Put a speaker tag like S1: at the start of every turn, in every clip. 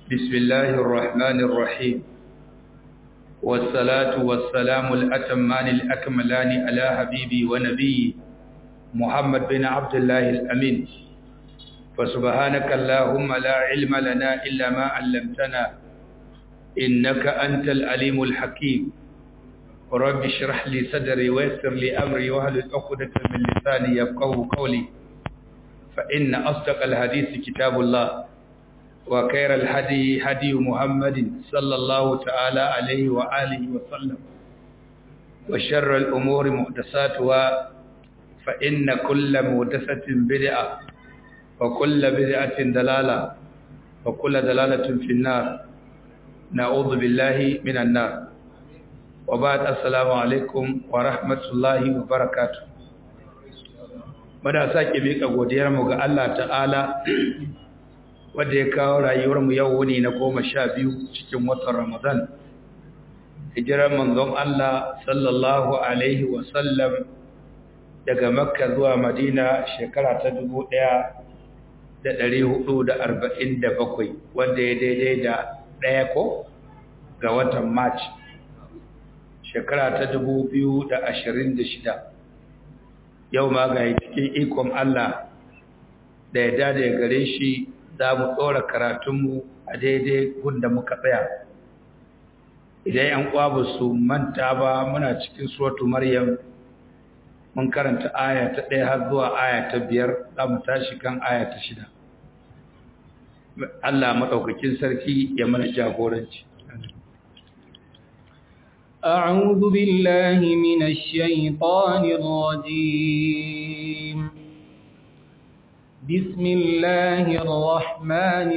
S1: بسم الله الرحمن الرحيم والصلاة والسلام الأتمان الأكملان على حبيبي ونبي محمد بن عبد الله الأمين فسبحانك اللهم لا علم لنا إلا ما علمتنا إنك أنت العليم الحكيم رب اشرح لي صدري ويسر لي أمري واهل عقدة من لساني يفقهوا قولي فإن أصدق الحديث كتاب الله وخير الهدي هدي محمد صلى الله تعالى عليه وآله وسلم وشر الأمور محدثاتها فإن كل محدثة بدعة وكل بدعة دلالة وكل دلالة في النار نعوذ بالله من النار وبعد السلام عليكم ورحمة الله وبركاته muna sake miƙa godiyarmu ga Allah ta'ala wadda ya kawo rayuwarmu yau wuni na goma sha biyu cikin watan Ramadan. Hijirar manzon Allah sallallahu Alaihi wasallam daga Makka zuwa Madina shekara ta dubu ɗaya da ɗari hudu da arba'in da bakwai wanda ya daidai da ɗaya ko ga watan March shekara ta dubu biyu da ashirin da shida. Yau ma ga cikin ikon Allah da ya dada ya gare shi za mu tsora karatunmu a daidai gunda muka tsaya idan yan ƙwabu su manta ba muna cikin suratu maryam mun karanta aya ta ɗaya har zuwa aya ta biyar za mu tashi kan aya ta shida Allah maɗaukakin sarki ya mana jagoranci
S2: أعوذ بالله من الشيطان الرجيم بسم الله الرحمن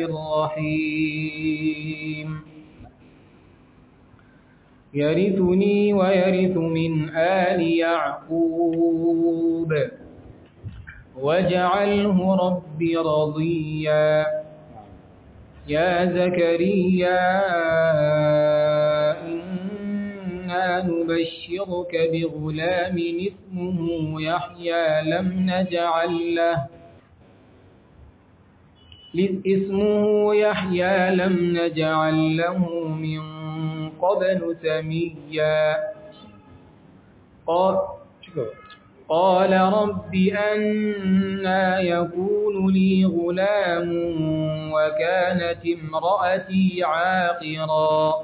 S2: الرحيم يرثني ويرث من آل يعقوب واجعله رب رضيا يا زكريا إنا نبشرك بغلام اسمه يحيى لم نجعل له اسمه يحيى لم نجعل له من قبل سميا قال, قال رب أنا يكون لي غلام وكانت امرأتي عاقرا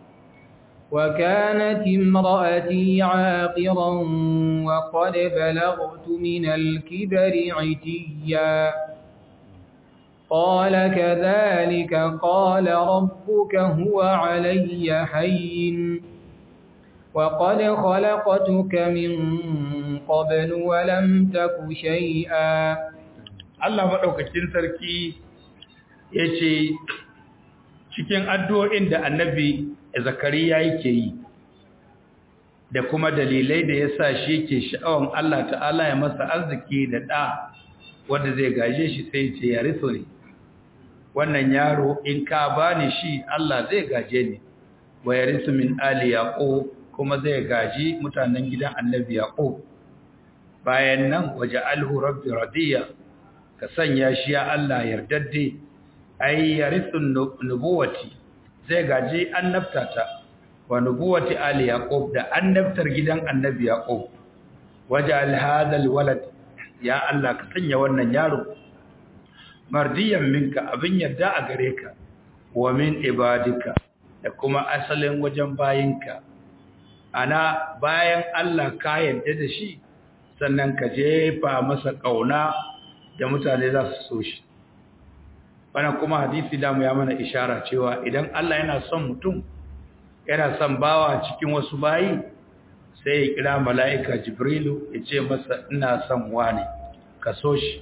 S2: وكانت امرأتي عاقرا وقد بلغت من الكبر عتيا قال كذلك قال ربك هو علي حين وقد خلقتك من قبل ولم تك شيئا
S1: Allah madaukakin sarki yace cikin addu'o'in da annabi Zakariya yake yi da kuma dalilai da yasa shi yake sha'awan Allah ta'ala ya masa arziki da da wanda zai gaje shi sai ce ya riso ne wannan yaro in ka bani shi Allah zai gaje ni wa yarisu min ali yaqub kuma zai gaji mutanen gidan annabi yaqub bayan nan waja'alhu rabbi radiya ka sanya shi ya Allah yardadde ai yarisu nubuwati zai gaji annabtata wa nubuwati ali yaqub da annabtar gidan annabi yaqub waja'al hadha alwalad ya Allah ka sanya wannan yaro mardiyan minka abin yarda a gare ka wa min ibadika da kuma asalin wajen bayinka ana bayan Allah ka yarda da shi sannan ka jefa masa kauna da mutane za su so shi wannan kuma hadisi da mu ya mana ishara cewa idan Allah yana son mutum yana son bawa cikin wasu bayi sai ya kira mala'ika jibrilu ya ce masa ina son wani ka so shi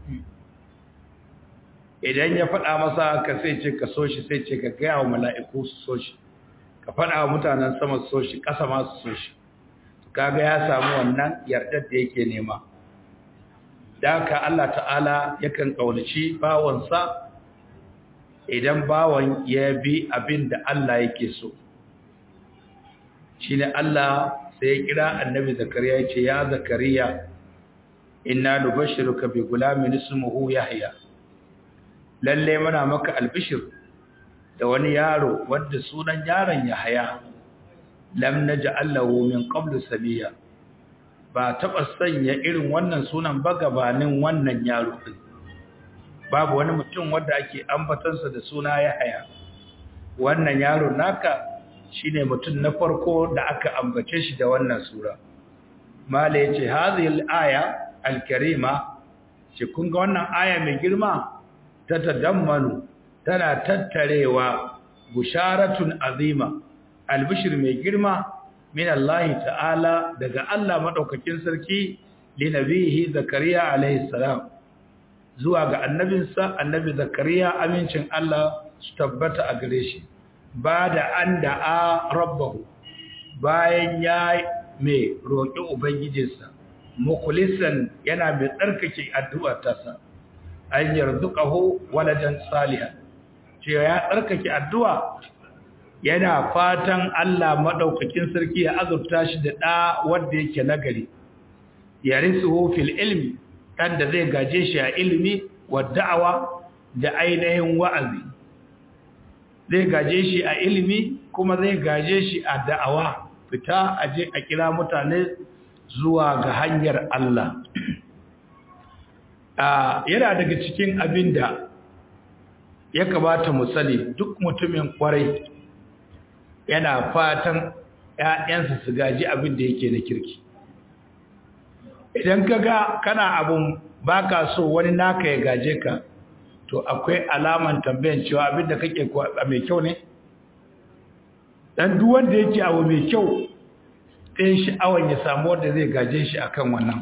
S1: idan ya faɗa masa ka sai ce ka so shi sai ce ka gaya wa mala'iku su so shi ka faɗa wa mutanen sama su so shi ƙasa ma su so shi kaga ya samu wannan yardar da yake nema da haka Allah ta'ala yakan ƙaunaci bawansa idan bawan ya bi abin da Allah yake so shi ne Allah sai ya kira annabi zakariya ya ce ya zakariya inna nubashshiruka bi gulamin ismuhu yahya lalle muna maka albishir da wani yaro wanda sunan yaron Yahaya lam naj'al lahu min qablu sabiya ba taba sanya irin wannan sunan ba gabanin wannan yaro din babu wani mutum wanda ake ambatansa da suna Yahaya wannan yaro naka shine mutum na farko da aka ambace shi da wannan sura mala yace hadhihi al-aya al-karima ce kun ga wannan aya mai girma ta tadammanu tana tattarewa busharatun azima albishir mai girma min Allah ta'ala daga Allah madaukakin sarki li nabihi zakariya alaihi salam zuwa ga annabinsa annabi zakariya amincin Allah su tabbata a gare shi ba da an da'a rabbahu bayan ya mai roƙi ubangijinsa mukulisan yana mai tsarkake addu'a tasa an yarzuqahu waladan salihan cewa ya tsarkake addu'a yana fatan Allah madaukakin sarki ya azurta shi da ɗa wanda yake nagari yarisuhu fil ilmi dan da zai gaje shi a ilimi wa da'awa da ainihin wa'azi zai gaje shi a ilimi kuma zai gaje shi a da'awa fita aje a kira mutane zuwa ga hanyar Allah yana daga cikin abin da ya kamata mu sani duk mutumin kwarai yana fatan ‘ya'yansa su gaji abin da yake na kirki idan ka ga kana abin baka so wani naka ya gaje ka to akwai alaman tambayan cewa abin da kake mai kyau ne dan duk wanda yake abu mai kyau ɗayan sha'awan ya samu wanda zai gaje shi akan wannan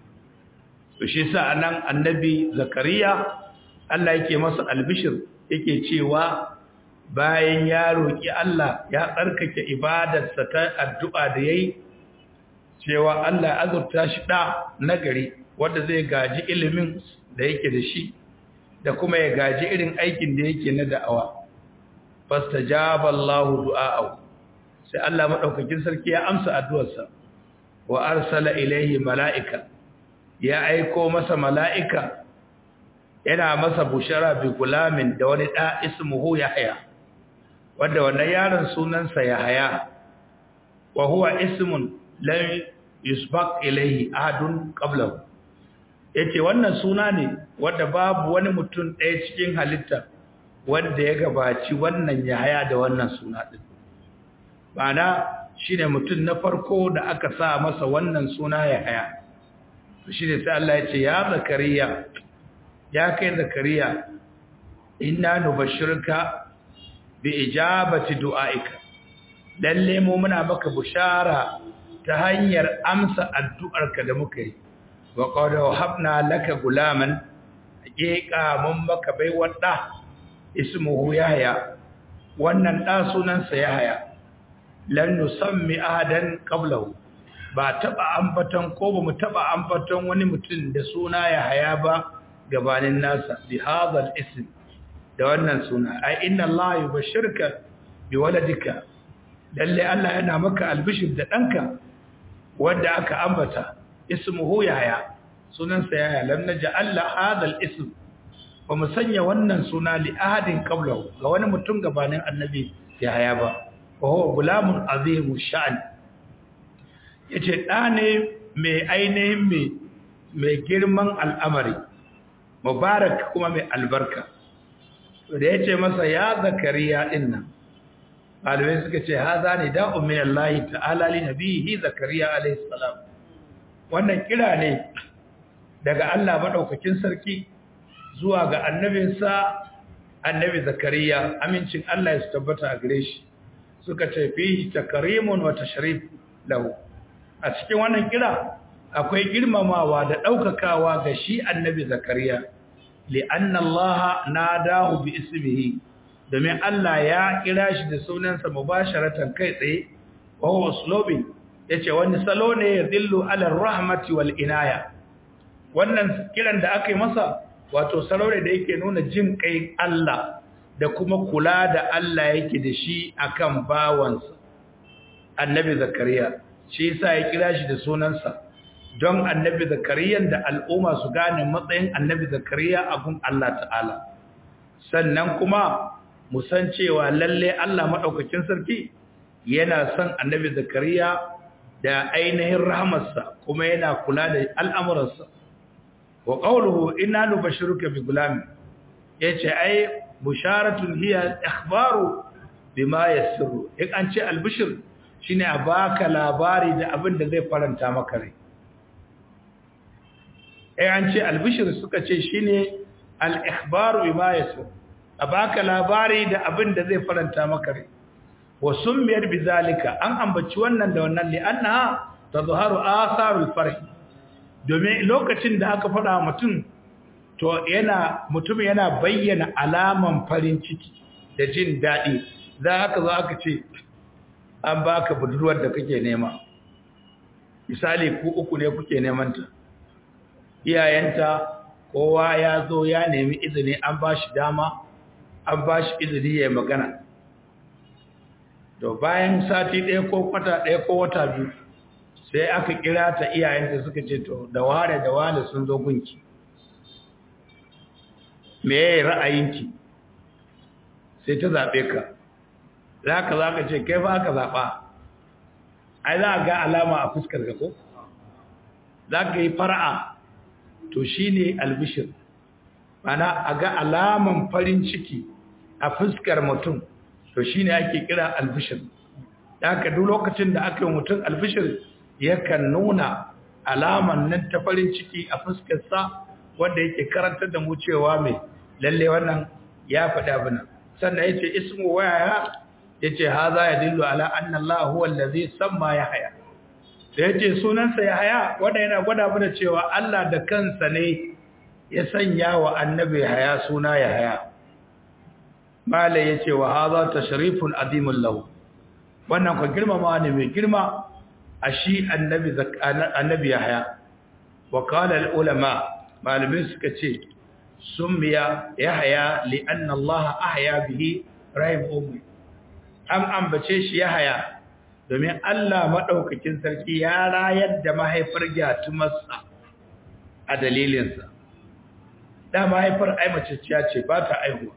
S1: to shi sa anan annabi zakariya Allah yake masa albishir yake cewa bayan ya roki Allah ya tsarkake ibadarsa ta addu'a da yayi cewa Allah azurta shi da nagari wanda zai gaji ilimin da yake da shi da kuma ya gaji irin aikin da yake na da'awa fastajaba Allahu du'a'ahu sai Allah madaukakin sarki ya amsa addu'arsa wa arsala ilayhi mala'ika ya aiko masa mala'ika yana masa bushara bi gulamin da wani da ismuhu yahya wanda wannan yaron sunansa yahya wa huwa ismun lam yusbaq ilayhi ahadun qablahu yace wannan suna ne wanda babu wani mutum ɗaya cikin halitta wanda ya gabaci wannan yahya da wannan suna din ma'ana shine mutum na farko da aka sa masa wannan suna yahya shine sai Allah ya ce ya zakariya ya kai zakariya inna nubashshirka bi ijabati du'aika lalle mu muna maka bushara ta hanyar amsa addu'arka da muka yi wa qad wahabna laka gulaman haqiqa mun maka baiwar da ismuhu yahya wannan da sunansa yahya lan nusammi ahadan qablahu ba taba ambaton ko ba mu taba ambaton wani mutum da suna yahya ba gabanin nasa bi hadha ism da wannan suna ai inna allaha yubashshirka bi waladika lalle Allah yana maka albishir da danka wanda aka ambata ismuhu yahya sunansa yahya lam naj'al hadha al-ism ba mu sanya wannan suna li ahadin qablahu ga wani mutum gabanin annabi yahya ba wa huwa gulamun azimu sha'an yace da ne mai ainihin mai mai girman al'amari mubarak kuma mai albarka to da yace masa ya zakariya dinnan malamai suka ce haza ne da'un min Allah ta'ala li nabihi zakariya alayhi salam wannan kira ne daga Allah madaukakin sarki zuwa ga annabinsa annabi zakariya amincin Allah ya tabbata a gare shi suka ce fihi takrimun wa tashrif lahu a cikin wannan kira akwai girmamawa da daukakawa ga shi annabi zakariya li anna Allah nadahu bi ismihi domin Allah ya kira shi da sunansa mubasharatan kai tsaye wa huwa uslubi yace wani salo ne ya dillu ala rahmati wal inaya wannan kiran da aka yi masa wato salo ne da yake nuna jin kai Allah da kuma kula da Allah yake da shi akan bawansa annabi zakariya shi yasa ya kira shi da sunansa don annabi zakariyan da al'umma su gane matsayin annabi zakariya a gun Allah ta'ala sannan kuma mu san cewa lalle Allah madaukakin sarki yana son annabi zakariya da ainihin rahmarsa kuma yana kula da al'amuransa wa qawluhu inna nubashiruka bi gulam yace ai busharatun hiya ikhbaru bima yassuru in an ce albishir shine a baka labari da abin da zai faranta maka rai eh an ce albishir suka ce shine al-ikhbaru bima yassuru a baka labari da abin da zai faranta maka rai wa summiyar bizalika an ambaci wannan da wannan li annaha tazharu atharul farh domin lokacin da aka fada mutum to yana mutum yana bayyana alaman farin ciki da jin dadi za haka za aka ce an baka budurwar da kake nema misali ku uku ne kuke neman ta iyayenta kowa ya zo ya nemi izini an ba shi dama an ba shi izini ya magana to bayan sati ɗaya ko kwata ɗaya ko wata biyu sai aka kira ta iyayenta suka ce to da ware da wale sun zo gunki me ya ra'ayinki sai ta zaɓe ka za ka za ka ce kai fa aka zaɓa ai za a ga alama a fuskar ka ko za ka yi fara'a to shi ne albishir mana a ga alaman farin ciki a fuskar mutum to shi ne ake kira albishir da ka duk lokacin da aka yi mutum albishir yakan nuna alaman nan ta farin ciki a fuskarsa wanda yake karantar da mu cewa mai lalle wannan ya faɗi abin sannan ya ce ismu waya ya ce haza ya dillu ala annallahu huwa allazi samma ya haya da ya ce sunansa ya haya wanda yana gwada mana cewa Allah da kansa ne ya sanya wa annabi haya suna ya haya mala ya ce wa haza tashrifun azimun lahu wannan ka girmama ne mai girma a shi annabi ya haya wa kala ulama malumin suka ce summiya ya haya li'anna Allah ahya bihi rahim ummi an ambace shi ya haya domin Allah maɗaukakin sarki ya rayar da mahaifar gyatumarsa a dalilinsa. Da mahaifar aimaciciya ce ba ta aihuwa.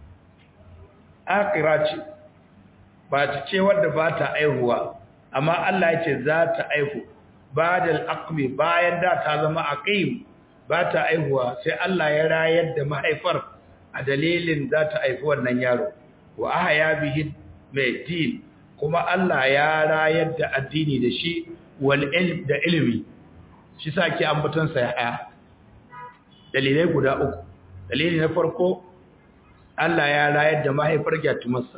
S1: Akira ce, ba ta ce wadda ba ta aihuwa, amma Allah ya ce za ta aihu, ba da al'akmi bayan da ta zama aqim ba ta aihuwa sai Allah ya rayar da mahaifar a dalilin za ta aifi wannan yaro. Wa aha ya bihi mai din kuma Allah ya rayar da addini da shi wal ilm da ilimi shi sake ambaton sa ya dalilai guda uku dalili na farko Allah ya rayar da mahaifar gyatumarsa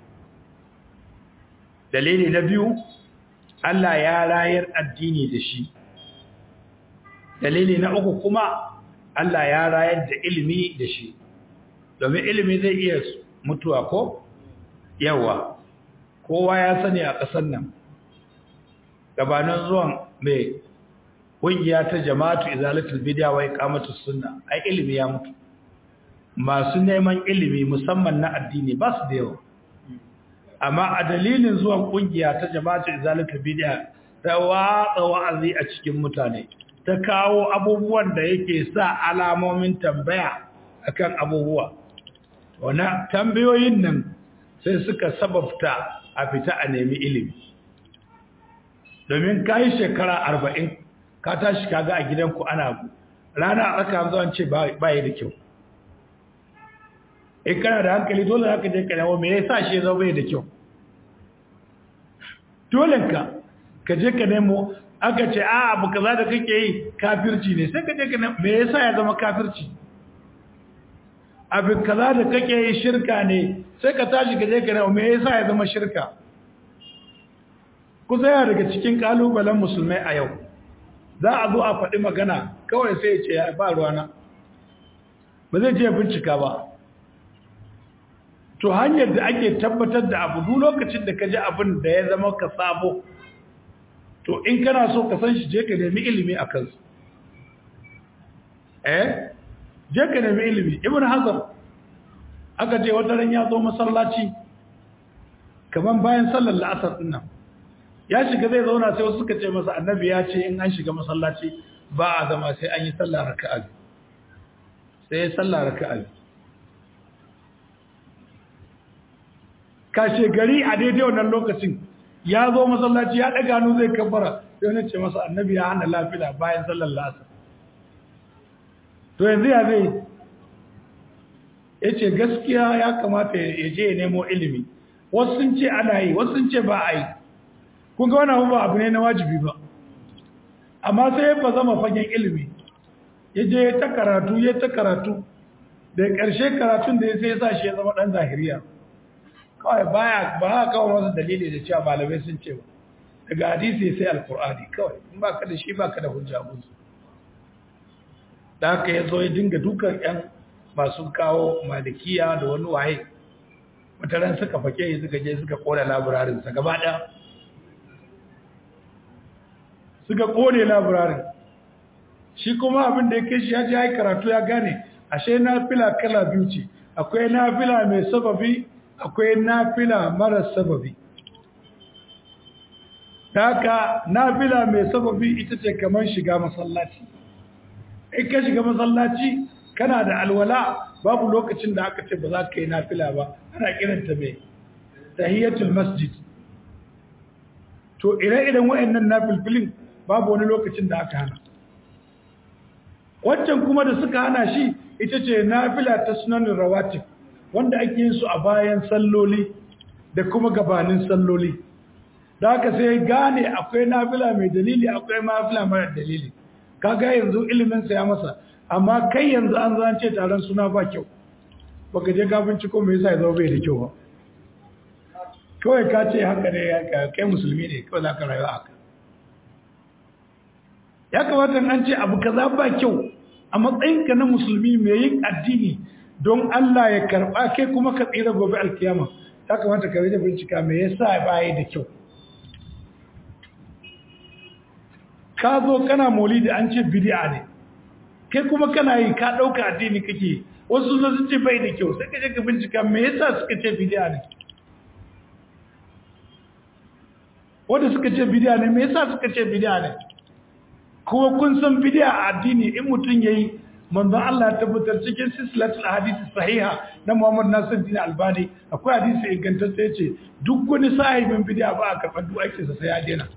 S1: dalili na biyu Allah ya rayar addini da shi dalili na uku kuma Allah ya rayar da ilimi da shi domin ilimi zai iya mutuwa ko yawa kowa ya sani a ƙasar nan gabanin zuwan mai ƙungiya ta jama'atu izalatul bid'a wa iqamatus sunna ai ilimi ya mutu masu neman ilimi musamman na addini ba su da yawa amma a dalilin zuwan ƙungiya ta jama'atu izalatul bid'a ta watsa wa'azi a cikin mutane ta kawo abubuwan da yake sa alamomin tambaya akan abubuwa wannan tambayoyin nan sai suka sababta a fita a nemi ilimi domin ka yi shekara arba'in ka tashi kaga a gidanku ana rana aka zuwan ce ba yi da kyau in kana da hankali dole haka je ka nemo me yasa shi zo bai da kyau dole ka ka je ka nemo aka ce a abu kaza da kake yi kafirci ne sai ka je ka nemo me yasa ya zama kafirci abu kaza da kake yi shirka ne sai ka tashi ka je ka nemo me yasa ya zama shirka ku tsaya daga cikin kalubalen musulmai a yau za a zo a faɗi magana kawai sai ya ce ya ba ruwana ba zai je bincika ba to hanyar da ake tabbatar da abu duk lokacin da ka ji abin da ya zama ka sabo to in kana so ka san shi je ka nemi ilimi a kansu eh je ka nemi ilimi ibn hazar aka ce wata ran ya zo masallaci kaman bayan sallar la'asar din nan ya shiga zai zauna sai wasu suka ce masa annabi ya ce in an shiga masallaci ba a zama sai an yi sallah raka'a sai ya sallah raka'a
S3: kashe gari a daidai wannan lokacin ya zo masallaci ya ɗaga hannu zai kabbara sai wani ce masa annabi ya hana lafila bayan sallar lasa to yanzu ya zai ya ce gaskiya ya kamata ya je ya nemo ilimi wasu sun ce ana yi wasu sun ce ba a yi kun ga wani ba abu ne na wajibi ba amma sai ba zama fagen ilimi ya je ya ta karatu ya ta karatu da ƙarshe karatun da ya sai ya sa shi ya zama ɗan zahiriya kawai baya ba haka kawo masa dalili da cewa malamai sun ce ba daga hadisi sai alkur'ani kawai in ba ka da shi ba ka da hujja musu da haka ya zo ya dinga dukan yan masu kawo malikiya da wani waye mutaran suka fake suka je suka kone laburarinsa gaba ɗaya suka kone laburarin shi kuma abin da ya kai shi ya ji ya karatu ya gane ashe nafila kala biyu ce akwai nafila mai sababi akwai nafila mara sababi haka nafila mai sababi ita ce kamar shiga masallaci in ka shiga masallaci kana da alwala babu lokacin da aka ce ba za ka yi nafila ba ana kiranta mai tahiyatul masjid to ire-iren wayannan nafilfilin babu wani lokacin da aka hana wancan kuma da suka hana shi ita ce nafila ta sunanin rawatib wanda ake yin su a bayan salloli da kuma gabanin salloli da haka sai gane akwai nafila mai dalili akwai nafila mara dalili kaga yanzu ilimin sa ya masa amma kai yanzu an zance taron suna ba kyau baka je ka binciko me yasa ya zama bai da kyau ba kawai ka ce haka ne kai musulmi ne kawai za ka rayu haka ya kamata an ce abu kaza ba kyau a matsayinka na musulmi mai yin addini don Allah ya karba kai kuma ka tsira gobe alkiyama ya kamata ka rage bincika me yasa ba yi da kyau ka zo kana maulidi an ce bid'a ne kai kuma kana yi ka dauka addini kake wasu sun ce bai da kyau sai ka je ka bincika me yasa suka ce bid'a ne wanda suka ce bid'a ne me yasa suka ce bid'a ne kuma kun san bid'a a addini in mutum yayi manzon Allah ya tabbatar cikin silsilatul hadisi sahiha na Muhammad Nasiruddin Albani akwai hadisi ingantacce yace duk wani sahibin bid'a ba a karɓar duk aikinsa sai ya daina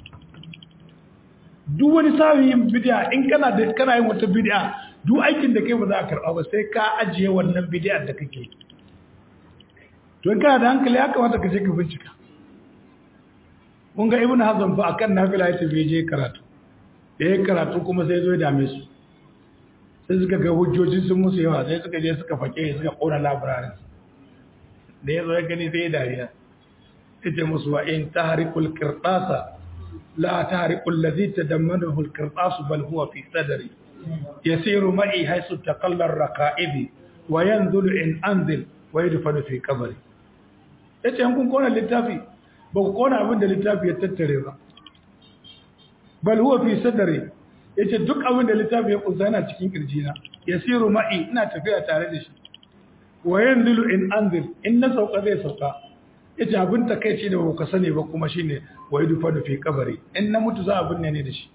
S3: duk wani sahibin bid'a in kana da kana yin wata bid'a duk aikin da kai ba za a karɓa ba sai ka ajiye wannan bid'a da kake to in kana da hankali ya kamata ka je ka bincika mun ga Ibn Hazm fa akan nafila yace bai je karatu da ya karatu kuma sai zo ya dame su sai suka ga hujjoji sun musu yawa sai suka je suka fake suka kona labirarin da ya zo ya gani sai ya dariya ya ce musu wa in tahrikul qirtasa la tahrikul ladhi tadammanahu al qirtas bal huwa fi sadri yasiru ma'i haythu taqalla ar raqa'ibi wa yanzulu in anzil wa yadfanu fi qabri yace an kun kona littafi ba ku kona abin da littafi ya tattare ba bal huwa fi sadri yace duk abin da littafi ya kunsa yana cikin kirjina yasiru ma'i ina tafiya tare da shi wa yanzilu in anzil in na sauka zai sauka yace abin takeici da baka sani ba kuma shine wa yudfa fi kabari in na mutu za a binne ne da shi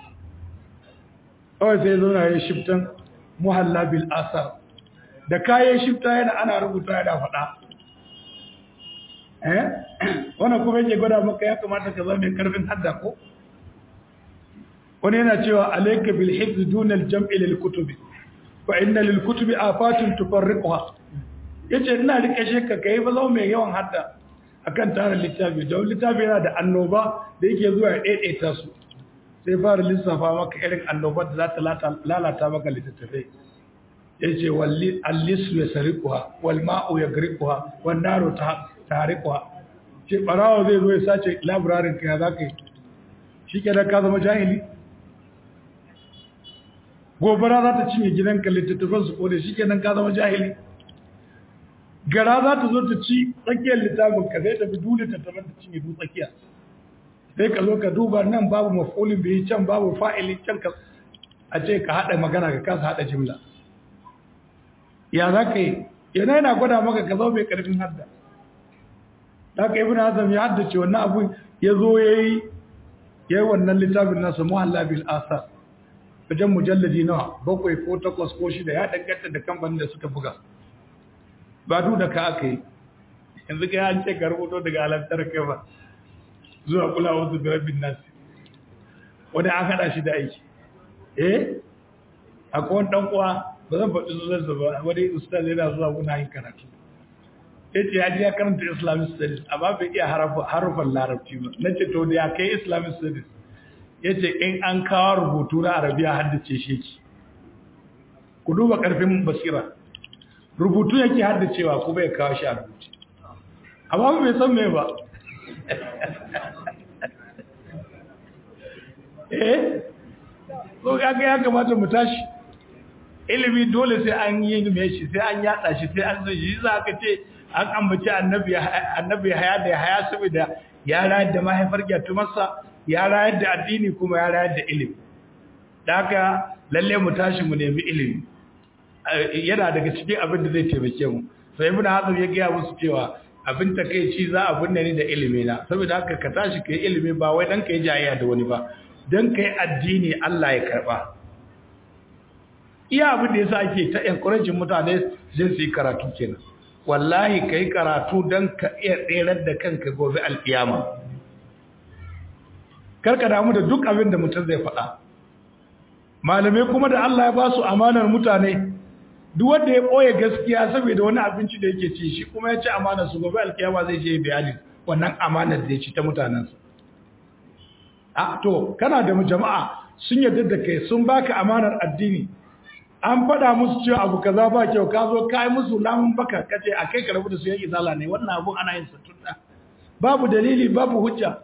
S3: kawai sai zo na yi shiftan muhalla bil asar da kayan shifta yana ana rubuta yana faɗa eh wannan kuma yake gwada maka ya kamata ka zama mai karfin hadda ko wani yana cewa alayka bil hifz duna al jam'i lil kutubi fa inna lil kutubi afatun tufarriquha yace ina rike shi ka kai ba zama mai yawan hadda akan tarin littafi don littafi yana da annoba da yake zuwa ya daidaita su sai fara lissafa maka irin annobar da za ta lalata maka littattafai yace walli allisu yasriquha wal ma'u yagriquha wan naru tahriquha ce barawo zai zo ya sace library ka ya zaka yi shi ke da ka zama jahili gobara za ta cinye gidanka littattafan su kone shi kenan ka zama jahili gara za ta zo ta ci tsakiyar littafin ka zai tafi dole ta tafi ta cinye duk tsakiya sai ka zo ka duba nan babu mafulin bai can babu fa'ili can ka a ce ka haɗa magana ka kasa haɗa jimla ya za ka yi yana yana gwada maka ka zo mai ƙarfin hadda da ka ibn hazam ya haddace wannan abu ya zo ya yi ya yi wannan littafin nasa muhalla bil asar wajen mujalladi nawa bakwai ko takwas ko shida ya danganta da kamfanin da suka buga ba duk da ka aka yi yanzu kai an ce ka rubuto daga alantar kai ba zuwa kula wasu birabin nasi wani an haɗa shi da aiki eh akwai wani ɗan uwa ba zan faɗi sunansa ba wani ustaz yana zuwa muna yin karatu ya ce ya ji ya karanta islamic studies amma bai iya harufan larabci ba na ce to da ya kai islamic studies ya ce in an kawo rubutu na arabiya haddace shi ki ku duba ƙarfin basira rubutu yake haddacewa kuma ya kawo shi a rubuce amma bai san me ba eh so kaga ya kamata mu tashi ilimi dole sai an yi me shi sai an yada shi sai an zai shi za ka ce an ambaci annabi annabi haya da haya saboda ya rayar da mahaifar gyatumarsa ya rayar da addini kuma ya rayar da ilimi da haka lalle mu tashi mu nemi ilimi yana daga cikin abin da zai taimake mu sai ibn hazm ya gaya musu cewa abin takeici za a binne ni da ilimi na saboda haka ka tashi kai ilimi ba wai dan kai jayayya da wani ba dan kai addini Allah ya karba iya abin da yasa ake ta encouraging mutane zai su yi karatu kenan wallahi kai karatu dan ka iya tserar da kanka gobe alkiyama karka damu da duk abin da mutum zai faɗa malamai kuma da Allah ya ba su amanar mutane duk wanda ya ɓoye gaskiya saboda wani abinci da yake ci shi kuma ya ci amanar su gobe alkiyama zai je bayani wannan amanar da ya ci ta mutanensa a to kana da jama'a sun yarda da kai sun baka amanar addini an faɗa musu cewa abu kaza ba kyau ka zo kai musu lamun baka kace a kai ka rabu da su yake zala ne wannan abun ana yin sa tunda babu dalili babu hujja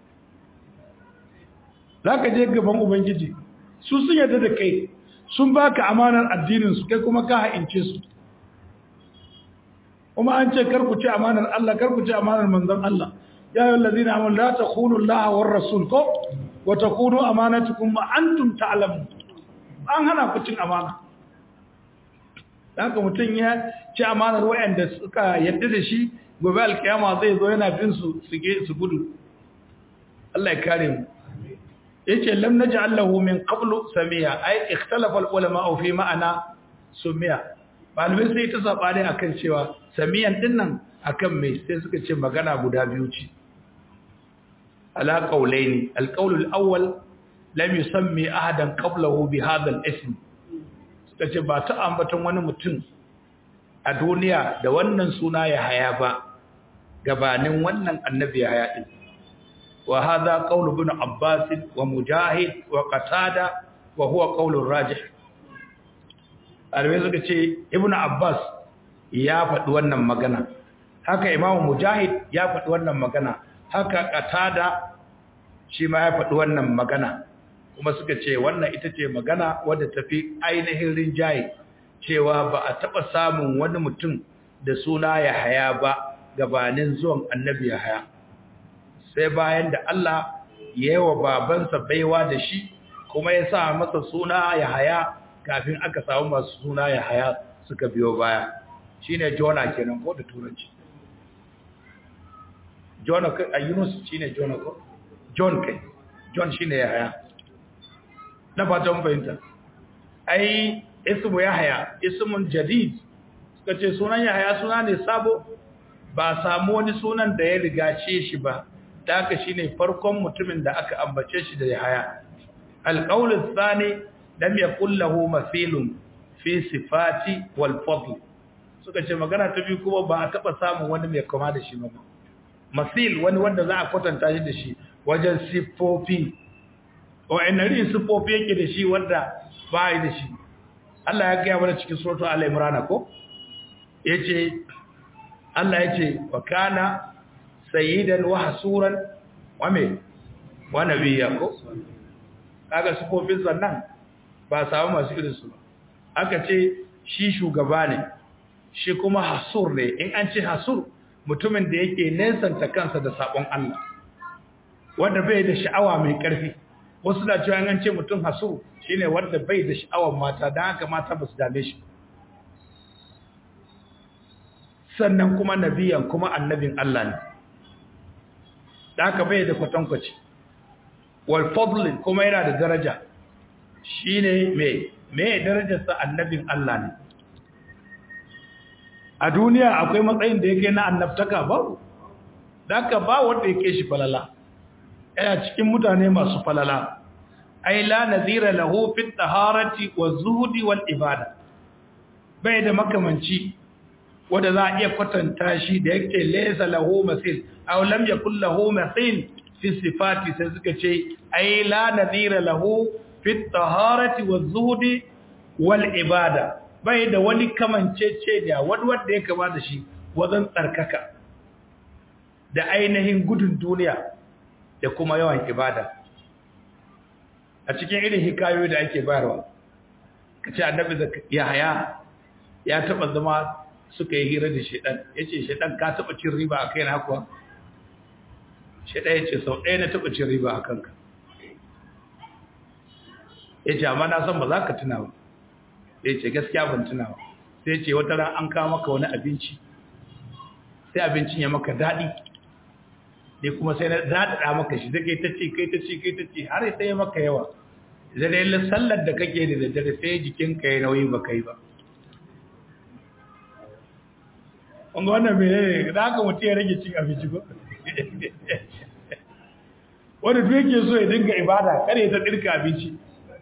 S3: zaka je gaban ubangiji su sun yarda da kai sun baka amanar addinin su kai kuma ka haince su kuma an ce kar ku ci amanar Allah kar ku ci amanar manzon Allah ya ayyuhal ladina amanu la takhunu Allah war rasul ko wa takunu amanatukum wa antum ta'lamun an hana ku cin amana haka mutum ya ci amanar wayanda suka yarda da shi gobe alkiyama zai zo yana bin su su gudu Allah ya kare mu yace lam naj'al lahu min qablu samiya ai ikhtalafa al-ulama fi ma'ana sumiya malumin sai ta sabani akan cewa samiyan dinnan akan me sai suka ce magana guda biyu ce ala qawlaini al-qawl al-awwal lam yusammi ahadan qablahu bi hadha al-ism suka ce ba ta ambaton wani mutum a duniya da wannan suna ya haya ba gabanin wannan annabi ya haya din وهذا قول ابن عباس ومجاهد وقتادة وهو قول الراجح alwai suka ce ibn abbas ya faɗi wannan magana haka imamu mujahid ya faɗi wannan magana haka qatada shi ma ya faɗi wannan magana kuma suka ce wannan ita ce magana wadda tafi ainihin rinjaye cewa ba a taɓa samun wani mutum da suna ya haya ba gabanin zuwan annabi ya haya sai bayan da Allah ya yi wa babansa baiwa da shi kuma ya sa masa suna ya haya kafin aka samu masu suna ya haya suka biyo baya shi ne jona kenan ko da turanci jona a yunus shi ne jona ko john kai john shi ne ya haya na fatan fahimta ai ismu ya haya ismun jadid suka ce sunan ya haya suna ne sabo ba samu wani sunan da ya rigace shi ba da haka shine farkon mutumin da aka ambace shi da Yahaya alqaulus thani lam yakul lahu mathilun fi sifati wal fadl suka ce magana ta biyu kuma ba a taba samun wani mai kama da shi ba masil wani wanda za a kwatanta shi da shi wajen sifofi o enari sifofi yake da shi wanda ba yi da shi Allah ya gaya mana cikin suratul al-imran ko yace Allah yace wa kana sayyidan wa hasuran wa me wa nabiyya ko kaga sufofin sannan ba samu masu irin su aka ce shi shugaba ne shi kuma hasur ne in an ce hasur mutumin da yake nesanta kansa da sabon Allah wanda bai da sha'awa mai karfi wasu da cewa an ce mutum hasur shine wanda bai da sha'awar mata dan haka mata ba su dame shi sannan kuma nabiyan kuma annabin Allah ne da aka bai da kwatankwaci wal fadlin kuma yana da daraja shine me me darajarsa annabin Allah ne a duniya akwai matsayin da yake na annabtaka ba daka ba wanda yake shi falala yana cikin mutane masu falala ai la nazira lahu fi taharati zuhdi wal ibada bai da makamanci wanda za a iya kwatanta shi da yake laysa lahu masil aw lam yakul lahu masil fi sifati sai suka ce ai la nazira lahu fi taharati zuhdi wal ibada bai da wani kamancece da wani wanda ya kama da shi wajen tsarkaka da ainihin gudun duniya da kuma yawan ibada a cikin irin hikayoyi da ake bayarwa kace annabi Yahaya ya taba zama suka yi hira da shedan yace shedan ka taba cin riba a kai na kuwa shedan yace sau ɗaya na taba cin riba a kanka yace amma na san ba za ka tuna ba yace gaskiya ban tuna ba sai yace wata ran an kawo maka wani abinci sai abincin ya maka daɗi ne kuma sai na daɗaɗa maka shi zai kai ta ce kai ta ce kai ta ce har sai ya maka yawa zai sallar da kake da daddare sai jikinka ya nauyi ba kai ba wanga wannan mene ne da haka mutum ya rage cin abinci ko wanda duk yake so ya dinga ibada kare ta dirka abinci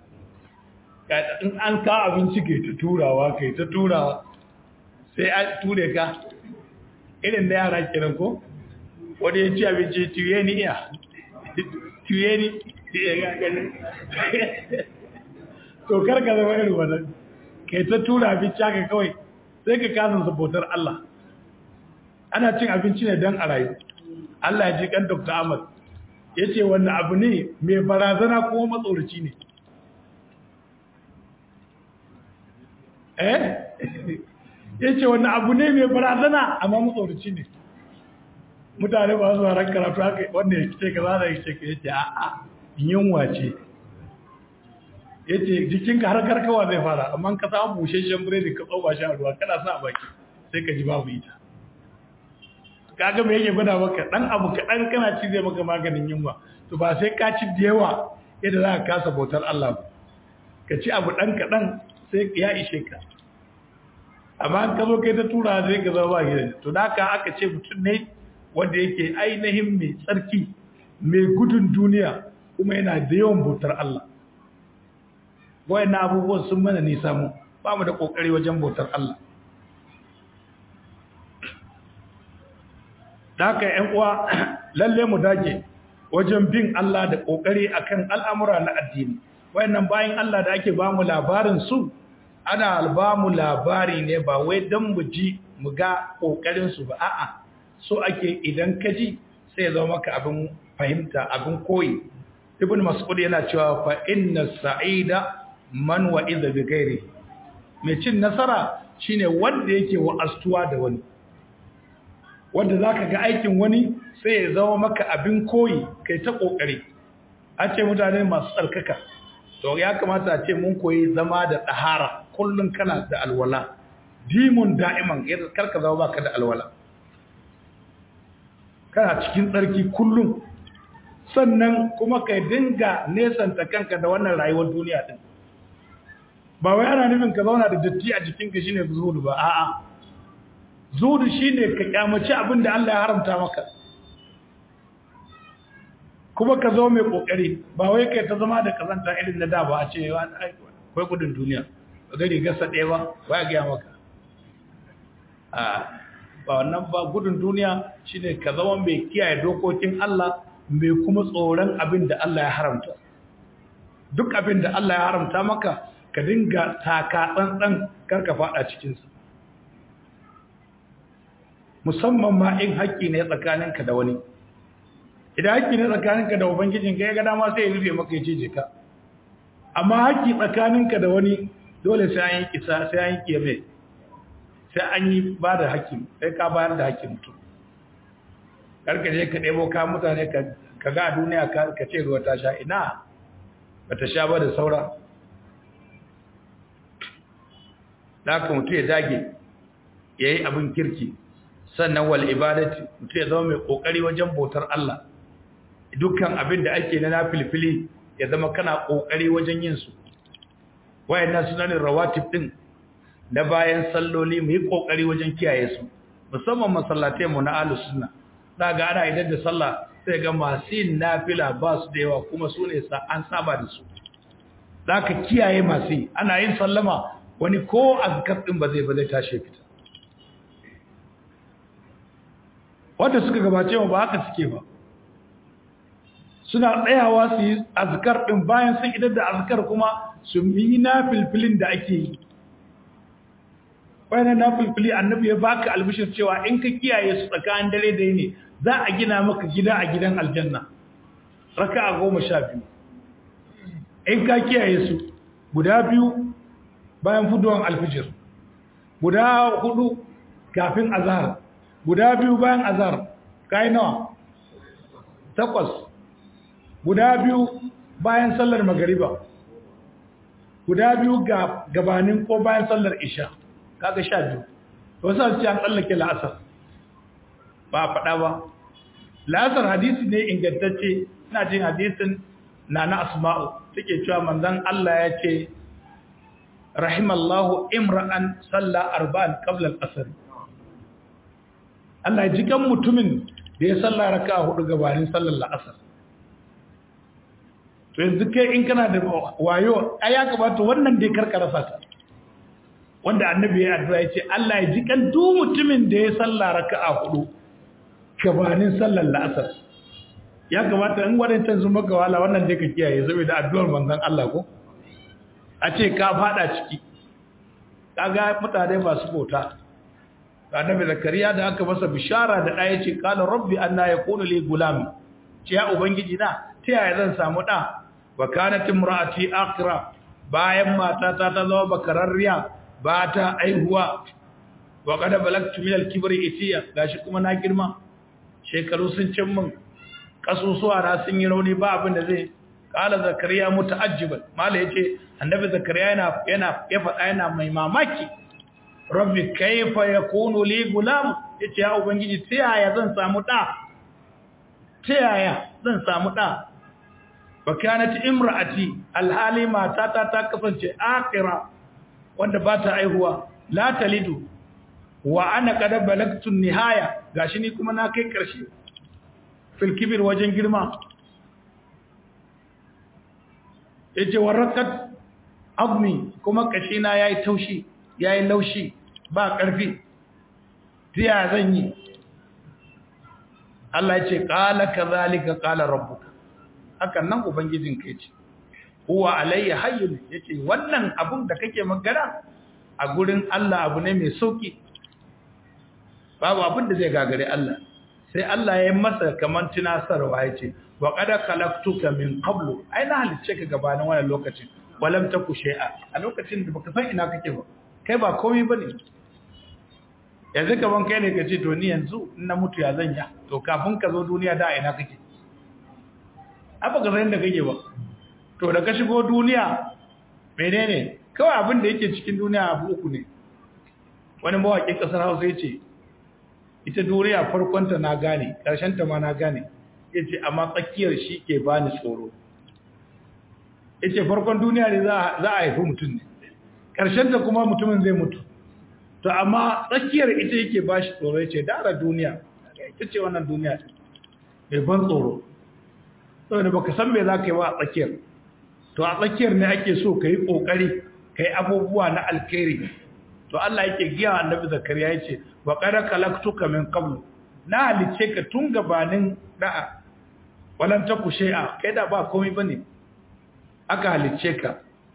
S3: in an ka abinci kai ta turawa kai ta turawa sai an ture ka irin da yara kiran ko wanda ya ci abinci tuye ni iya tuye ni ya gani to karka zama irin wannan kai ta tura abinci haka kawai sai ka kasa sabotar Allah ana cin abinci ne don a rayu Allah ya ji kan Dr. Ahmad ya ce wannan abu ne mai barazana kuma matsoraci ne eh ya ce wannan abu ne mai barazana amma matsoraci ne mutane ba su ran karatu haka wanda ya ce ka zana ya ce ka yace a'a yunwa ce yace jikinka har karkawa zai fara amma ka samu busheshen biredi ka tsoba shi a ruwa kana sa a baki sai ka ji babu ita kaga me yake gwada maka dan abu kaɗan kana ci zai maka maganin yunwa to ba sai ka ci da yawa yadda za ka kasa bautar Allah ba ka ci abu ɗan kaɗan sai ya ishe ka amma an ka zo kai ta tura zai ka zama ba gidan to da haka aka ce mutum ne wanda yake ainihin mai tsarki mai gudun duniya kuma yana da yawan bautar Allah wayan abubuwan sun mana nisa mu ba mu da kokari wajen bautar Allah da haka ƴan uwa lalle mu dage wajen bin Allah da kokari akan al'amura na addini wayannan bayan Allah da ake ba mu labarin su ana ba mu labari ne ba wai dan mu ji mu ga kokarin su ba a'a so ake idan ka ji sai ya zama maka abin fahimta abin koyi ibn mas'ud yana cewa fa inna sa'ida man wa'iza bi ghairi mai cin nasara shine wanda yake wa'astuwa da wani wanda zaka ga aikin wani sai ya zama maka abin koyi kai ta kokari a ce mutane masu tsarkaka to ya kamata a ce mun koyi zama da tsahara kullun kana da alwala dimun da'iman karka zama baka da alwala kana cikin tsarki kullum sannan kuma ka dinga nesanta kanka da wannan rayuwar duniya din ba wai ana nufin ka zauna da datti a jikinka shine zuhudu ba a'a zuhudu shine ka kyamaci abin da Allah ya haramta maka kuma ka zo mai kokari ba wai kai ta zama da kazanta irin na da ba a ce akwai gudun duniya ba gari gasa ɗaya ba ba ya gaya maka a ba wannan ba gudun duniya shine ka zama mai kiyaye dokokin Allah mai kuma tsoron abin da Allah ya haramta duk abin da Allah ya haramta maka ka dinga taka tsantsan karka fada cikinsa musamman ma in haƙƙi ne tsakaninka da wani idan haƙƙi ne tsakaninka da ubangijinka ya ga dama sai ya rufe maka ya ce jika amma haƙƙi tsakaninka da wani dole sai an yi kisa sai an yi kiyame sai an yi ba da haƙƙi sai ka bayar da haƙƙi mutum karka je ka ɗebo ka mutane ka ga a duniya ka ce ruwa ta sha ina ba ta sha ba da saura da haka mutu ya dage ya yi abin kirki sannan wal ibadati mutu ya zama mai ƙoƙari wajen bautar Allah dukkan abin da ake na nafilfili ya zama kana ƙoƙari wajen yin su wayannan sunanin rawatib din
S1: da bayan salloli mu yi kokari wajen kiyaye su musamman masallatai mu na ahlus sunna ga ana idan da sallah sai ga masu yin nafila ba su da yawa kuma su ne an saba da su zaka kiyaye masu yi ana yin sallama wani ko azkar din ba zai ba zai tashi fita wanda suka gabace mu ba haka suke ba suna tsayawa su yi azkar din bayan sun idar da azkar kuma su yi nafilfilin da ake yi bayan nafilfili annabi ya baka albishir cewa in ka kiyaye su tsakanin dare da yini za a gina maka gida a gidan aljanna raka'a goma sha biyu in ka kiyaye su guda biyu bayan fuduwan alfijir guda hudu kafin azhar guda biyu bayan azhar kai nawa takwas guda biyu bayan sallar magariba guda biyu ga gabanin ko bayan sallar isha kaga sha biyu wasu ce an tsallake la'asar ba faɗa ba la'asar hadisi ne ingantacce ina jin hadisin na na asma'u take cewa manzon Allah ya ce rahimallahu imra'an salla arba'an qabla al-asr Allah ji kan mutumin da ya salla raka'a hudu gabanin sallar la'asar to yanzu kai in kana da wayo ai ya kamata wannan dai karkara fata wanda annabi ya addu'a ya ce Allah ya ji kan duk mutumin da ya salla raka'a hudu gabanin sallar la'asar ya kamata in wadancan sun maka wala wannan dai ka kiyaye saboda addu'ar manzon Allah ko a ce ka fada ciki kaga mutane masu bauta annabi zakariya da aka masa bishara da ɗaya ce qala rabbi anna yakunu li gulam ce ya ubangiji na ta yaya zan samu da wa kanat imraati aqra bayan matata ta zama bakararriya ba ta aihuwa wa qad balagtu min al-kibri itiya gashi kuma na girma shekaru sun cin min kasusuwa na sun yi rauni ba abin da zai kala zakariya muta'ajjiban mala yace annabi zakariya yana yana ya faɗa yana mai mamaki rabbi kayfa yakunu li gulam yace ya ubangiji ta yaya zan samu da ta yaya zan samu da wa kanat imraati alhali matata ta kasance akira wanda ba ta aihuwa la talidu wa ana kada balagtu nihaya gashi ni kuma na kai karshe fil kibir wajen girma yace warakat azmi kuma kashi na yayi taushi yayi laushi ba karfi tiya zan yi Allah yace qala kadhalika qala rabbuka hakan nan ubangijinka yace huwa alayya hayyun yace wannan abun da kake magana a gurin Allah abu ne mai sauki babu abin da zai gagare Allah sai Allah ya yi masa kaman tunasarwa yace wa qad khalaqtuka min qablu ai na halice ka gabanin wannan lokacin walam taku shay'a a lokacin da baka san ina kake ba kai ba komai bane yanzu kaman kai ne kace to ni yanzu in na mutu ya zanya to kafin ka zo duniya da ina kake aba ga san da kake ba to da ka shigo duniya menene kawai abin da yake cikin duniya abu uku ne wani mawaƙin ƙasar hausa ya ce ita duniya farkonta na gane ta ma na gane ya ce amma tsakiyar shi ke ba ni tsoro ya ce farkon duniya ne za a haifi mutum ne ta kuma mutumin zai mutu to amma tsakiyar ita yake ba shi tsoro ya ce dara duniya ita ce wannan duniya mai ban tsoro saboda baka san me za ka yi ba a tsakiyar to a tsakiyar ne ake so ka yi ƙoƙari ka yi abubuwa na alkhairi to Allah yake giya annabi zakariya ya ce wa qad khalaqtuka min qablu na halice ka tun gabanin da'a walan taku shay'a kai da ba komai bane aka halice ka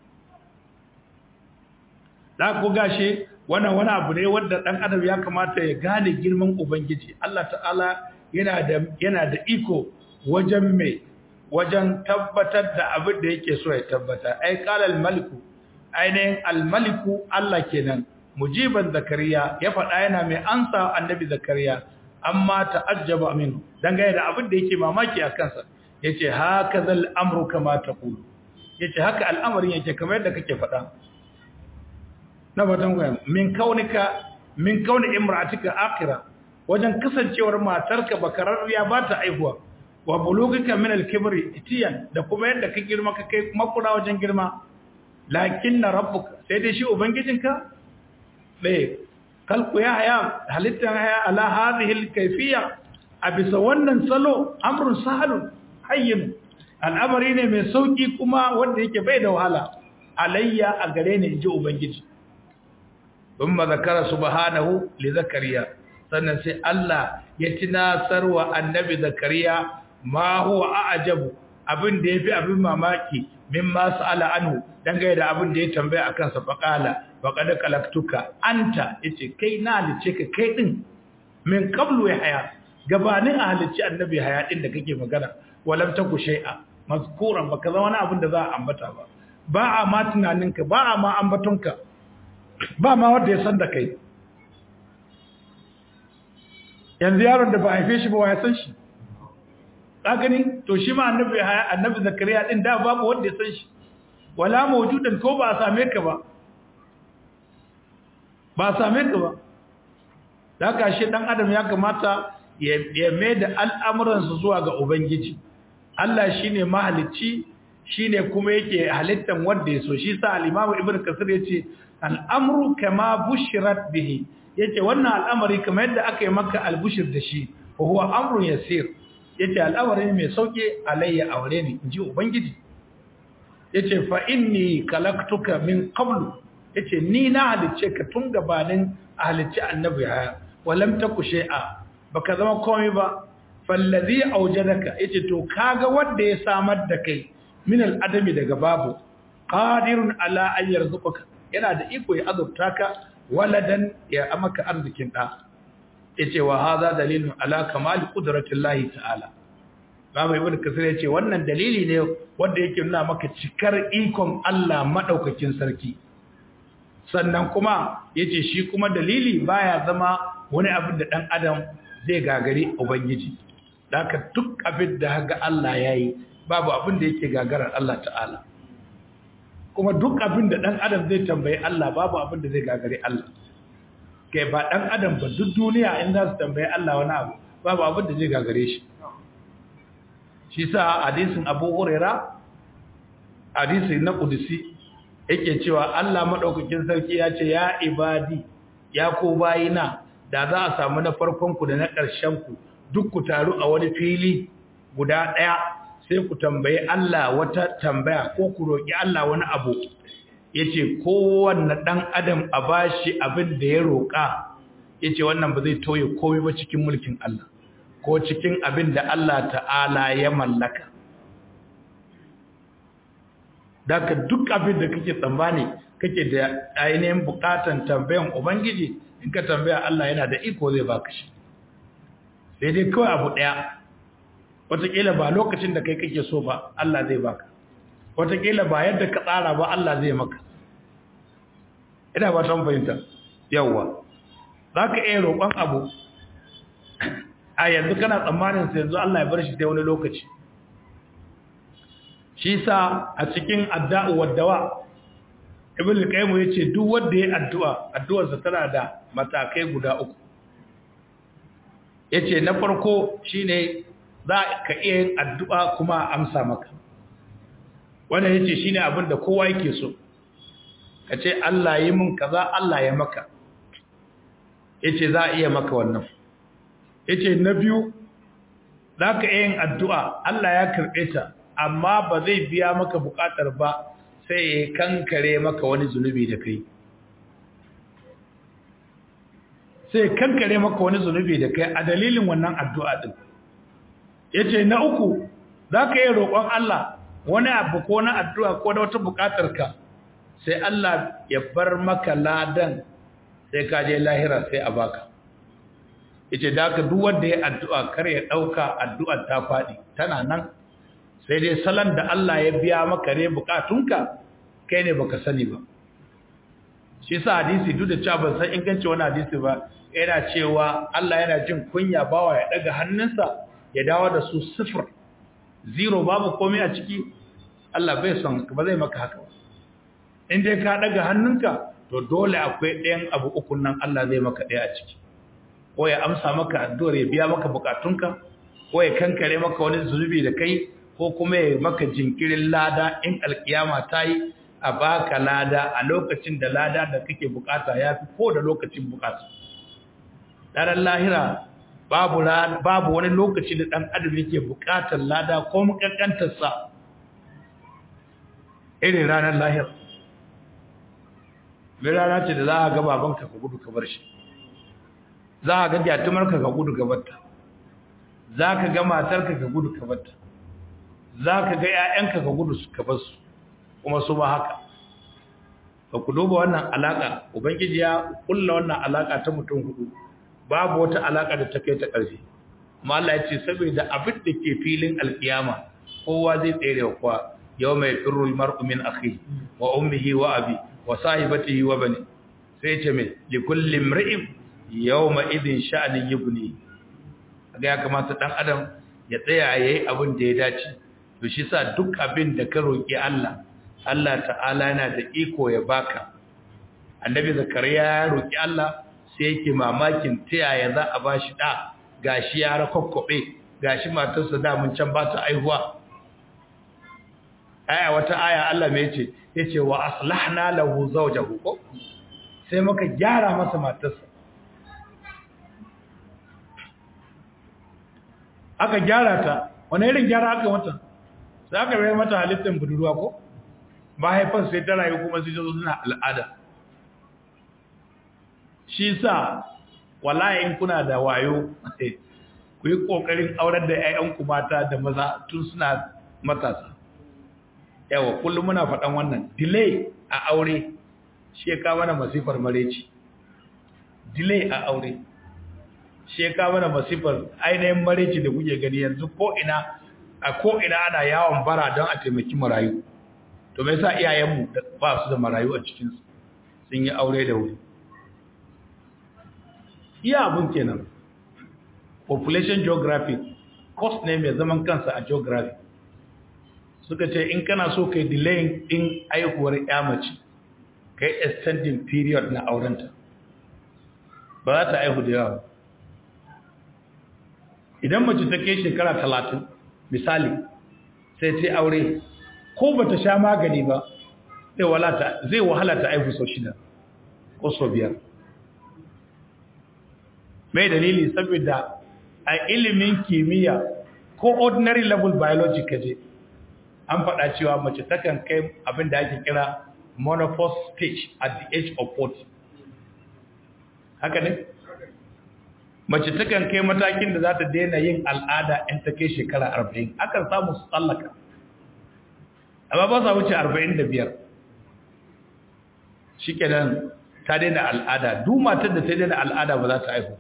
S1: da ku gashi wannan wani abu ne wanda dan adam ya kamata ya gane girman ubangiji Allah ta'ala yana da yana da iko wajen mai wajen tabbatar da abin da yake so ya tabbata ai qala al-maliku ainihin al-maliku Allah kenan mujiban zakariya ya faɗa yana mai ansa annabi zakariya amma ta'ajjaba minhu dangane da abin da yake mamaki a kansa yace haka zal amru kama taqulu yace haka al'amarin yake kamar yadda kake faɗa na batan goyen min kaunika min kauni imra'atika akhira wajen kasancewar matarka bakararriya ba ta aihuwa wa bulugika min al-kibri itiyan da kuma yadda ka girma ka kai makura wajen girma lakinna rabbuka sai dai shi ubangijinka
S3: ɗaya kalku ya haya halittar haya ala hadhihi kaifiya a bisa wannan salo amrun sahalun hayyin al'amari ne mai sauki kuma wanda yake bai da wahala alayya a gare ni inji ubangiji thumma zakara subhanahu li zakariya sannan sai Allah ya tunasarwa annabi zakariya ma huwa a'jabu abin da yafi abin mamaki mimma sa'ala anhu dangane da abin da ya tambaya akan sa faqala faqad kalaktuka anta yace kai na halice ka kai din min qablu ya haya gabanin a halicci annabi haya din da kake magana walam taku shay'a mazkuran baka zama wani abin da za a ambata ba ba a ma tunaninka ba a ma ambatonka ba ma wanda ya san da kai yanzu yaron da ba haife shi ba wa ya san shi gani to shi ma annabi annabi zakariya din da babu wanda ya san shi wala mawjudan ko ba a same ka ba ba a same ka ba da haka shi dan adam ya kamata ya mai da al'amuransa zuwa ga ubangiji Allah shine mahalicci shine kuma yake halittan wanda ya so shi sa al-Imam Ibn Kasir yace al-amru kama bushirat bihi yace wannan al'amari kamar yadda aka yi maka al-bushir da shi huwa amrun yasir yace al'amari mai sauke alayya aure ne inji ubangiji yace fa inni kalaktuka min qablu yace ni na halicce ka tun gabanin halicci annabi haya walam taku shay'a baka zama komai ba fallazi aujadaka yace to kaga wanda ya samar da kai min al-adami daga babu qadirun ala an yarzuquka yana da iko ya azurta ka waladan ya amaka arzikin da yace wa hadha dalilun ala kamal qudratillahi ta'ala babu ibn kasir yace wannan dalili ne wanda yake nuna maka cikar ikon Allah madaukakin sarki sannan kuma yace shi kuma dalili baya zama wani abin da dan adam zai gagari ubangiji haka duk abin da ga Allah yayi babu abin da yake gagarar Allah ta'ala kuma duk abin da dan adam zai tambayi Allah babu abin da zai gagare Allah kai ba dan adam ba duk duniya in za su tambayi Allah wani abu babu abin da zai gagare shi shi sa hadisin Abu Huraira hadisi na Qudsi yake cewa Allah madaukakin sarki ya ce ya ibadi ya ko bayina da za a samu na farkon ku da na ƙarshen ku duk ku taru a wani fili guda ɗaya sai ku tambayi Allah wata tambaya ko ku roƙi Allah wani abu yace kowanne dan adam a bashi abin da ya roƙa yace wannan ba zai toye komai ba cikin mulkin Allah ko cikin abin da Allah ta'ala ya mallaka daga duk abin da kake tsammani kake da ainihin bukatan tambayan ubangiji in ka tambaya Allah yana da iko zai baka shi sai dai kawai abu daya wataƙila ba lokacin da kai kake so ba Allah zai baka wataƙila ba yadda ka tsara ba Allah zai maka ina ba san fahimta yawwa za ka iya roƙon abu a yanzu kana tsammanin sai yanzu Allah ya bar shi sai wani lokaci shi sa a cikin adda'u waddawa ibn al-qayyim yace duk wanda ya addu'a addu'arsa tana da matakai guda uku yace na farko shine za ka iya yin addu'a kuma amsa maka wannan yace shine abin da kowa yake so kace Allah yi min kaza Allah ya maka yace za a iya maka wannan yace na biyu za ka iya yin addu'a Allah ya karɓe ta amma ba zai biya maka buƙatar ba sai ya kankare maka wani zunubi da kai sai kankare maka wani zunubi da kai a dalilin wannan addu'a din yace na uku zaka yi roƙon Allah wani abu ko na addu'a ko da wata buƙatar ka sai Allah ya bar maka ladan sai ka je lahira sai a baka yace da ka duk wanda ya addu'a kar ya dauka addu'ar ta fadi tana nan sai dai salon da Allah ya biya maka ne bukatunka kai ne baka sani ba shi sa hadisi duk da cewa ban san inganci wani hadisi ba yana cewa Allah yana jin kunya bawa ya daga hannunsa ya dawo da su sifir zero babu komai a ciki Allah bai son ba zai maka haka ba in dai ka daga hannunka to dole akwai ɗayan abu uku nan Allah zai maka ɗaya a ciki ko ya amsa maka addu'ar ya biya maka bukatunka ko ya kankare maka wani zunubi da kai ko kuma ya maka jinkirin lada in alkiyama ta yi
S1: a baka lada a lokacin da lada da kake bukata ya fi ko da lokacin bukata ranar lahira babu babu wani lokaci da dan adam yake bukatar lada ko mukankantar sa irin ranar lahira mai rana ce da za a ga babanka ka gudu ka bar shi za a ga gyatumarka ka gudu ka barta za ka ga matarka ka gudu ka barta za ka ga 'ya'yanka ka gudu ka bar su kuma su ba haka ba ku duba wannan alaka ubangiji ya kulla wannan alaka ta mutum hudu babu wata alaka da ta kai ta ƙarfi amma Allah ya ce saboda abin da ke filin alkiyama kowa zai tsere wa kowa yau mai firul mar'u min akhi wa ummihi wa abi wa sahibatihi wa bani sai ce mai li kulli imri'in yawma idin sha'ani yubni ga ya kamata dan adam ya tsaya yayi abin da ya dace to shi sa duk abin da ka roki Allah Allah ta'ala yana da iko ya baka annabi zakariya ya roki Allah sai yake mamakin ta yaya za a bashi da gashi ya rakokkobe gashi matarsa da mun can ba ta aihuwa aya wata aya Allah mai yace yace wa aslahna lahu zawjahu ko sai muka gyara masa matarsa aka gyara ta wani irin gyara aka mata sai aka bai mata halittar budurwa ko mahaifar sai ta rayu kuma sai ta zo suna al'ada shi sa wallahi in kuna da wayo ku yi kokarin aurar da 'ya'yanku mata da maza tun suna matasa yawa kullum muna faɗan wannan delay a aure shi ya kawo mana masifar mareci delay a aure shi ya kawo mana masifar ainihin mareci da kuke gani yanzu ko ina a ko ina ana yawon bara don a taimaki marayu to mai sa iyayenmu ba su da marayu a cikinsu sun yi aure da wuri iya abin kenan population geography cost ne mai zaman kansa a geography suka ce in kana so kai delaying din aihuwar mace kai extending period na aurenta ba za ta aihu da yawa idan mace ta kai shekara talatin misali sai ta aure ko ba ta sha magani ba zai wahala ta aihu sau shida ko sau biyar mai dalili saboda a ilimin kimiyya ko ordinary level biology kaje an faɗa cewa mace takan kai abin da ake kira menopause stage at the age of 40 haka ne mace takan kai matakin da za ta daina yin al'ada in ta kai shekara 40 akan samu su tsallaka amma ba sa wuce 45 shi kenan ta daina al'ada duk matar da ta daina al'ada ba za ta haihu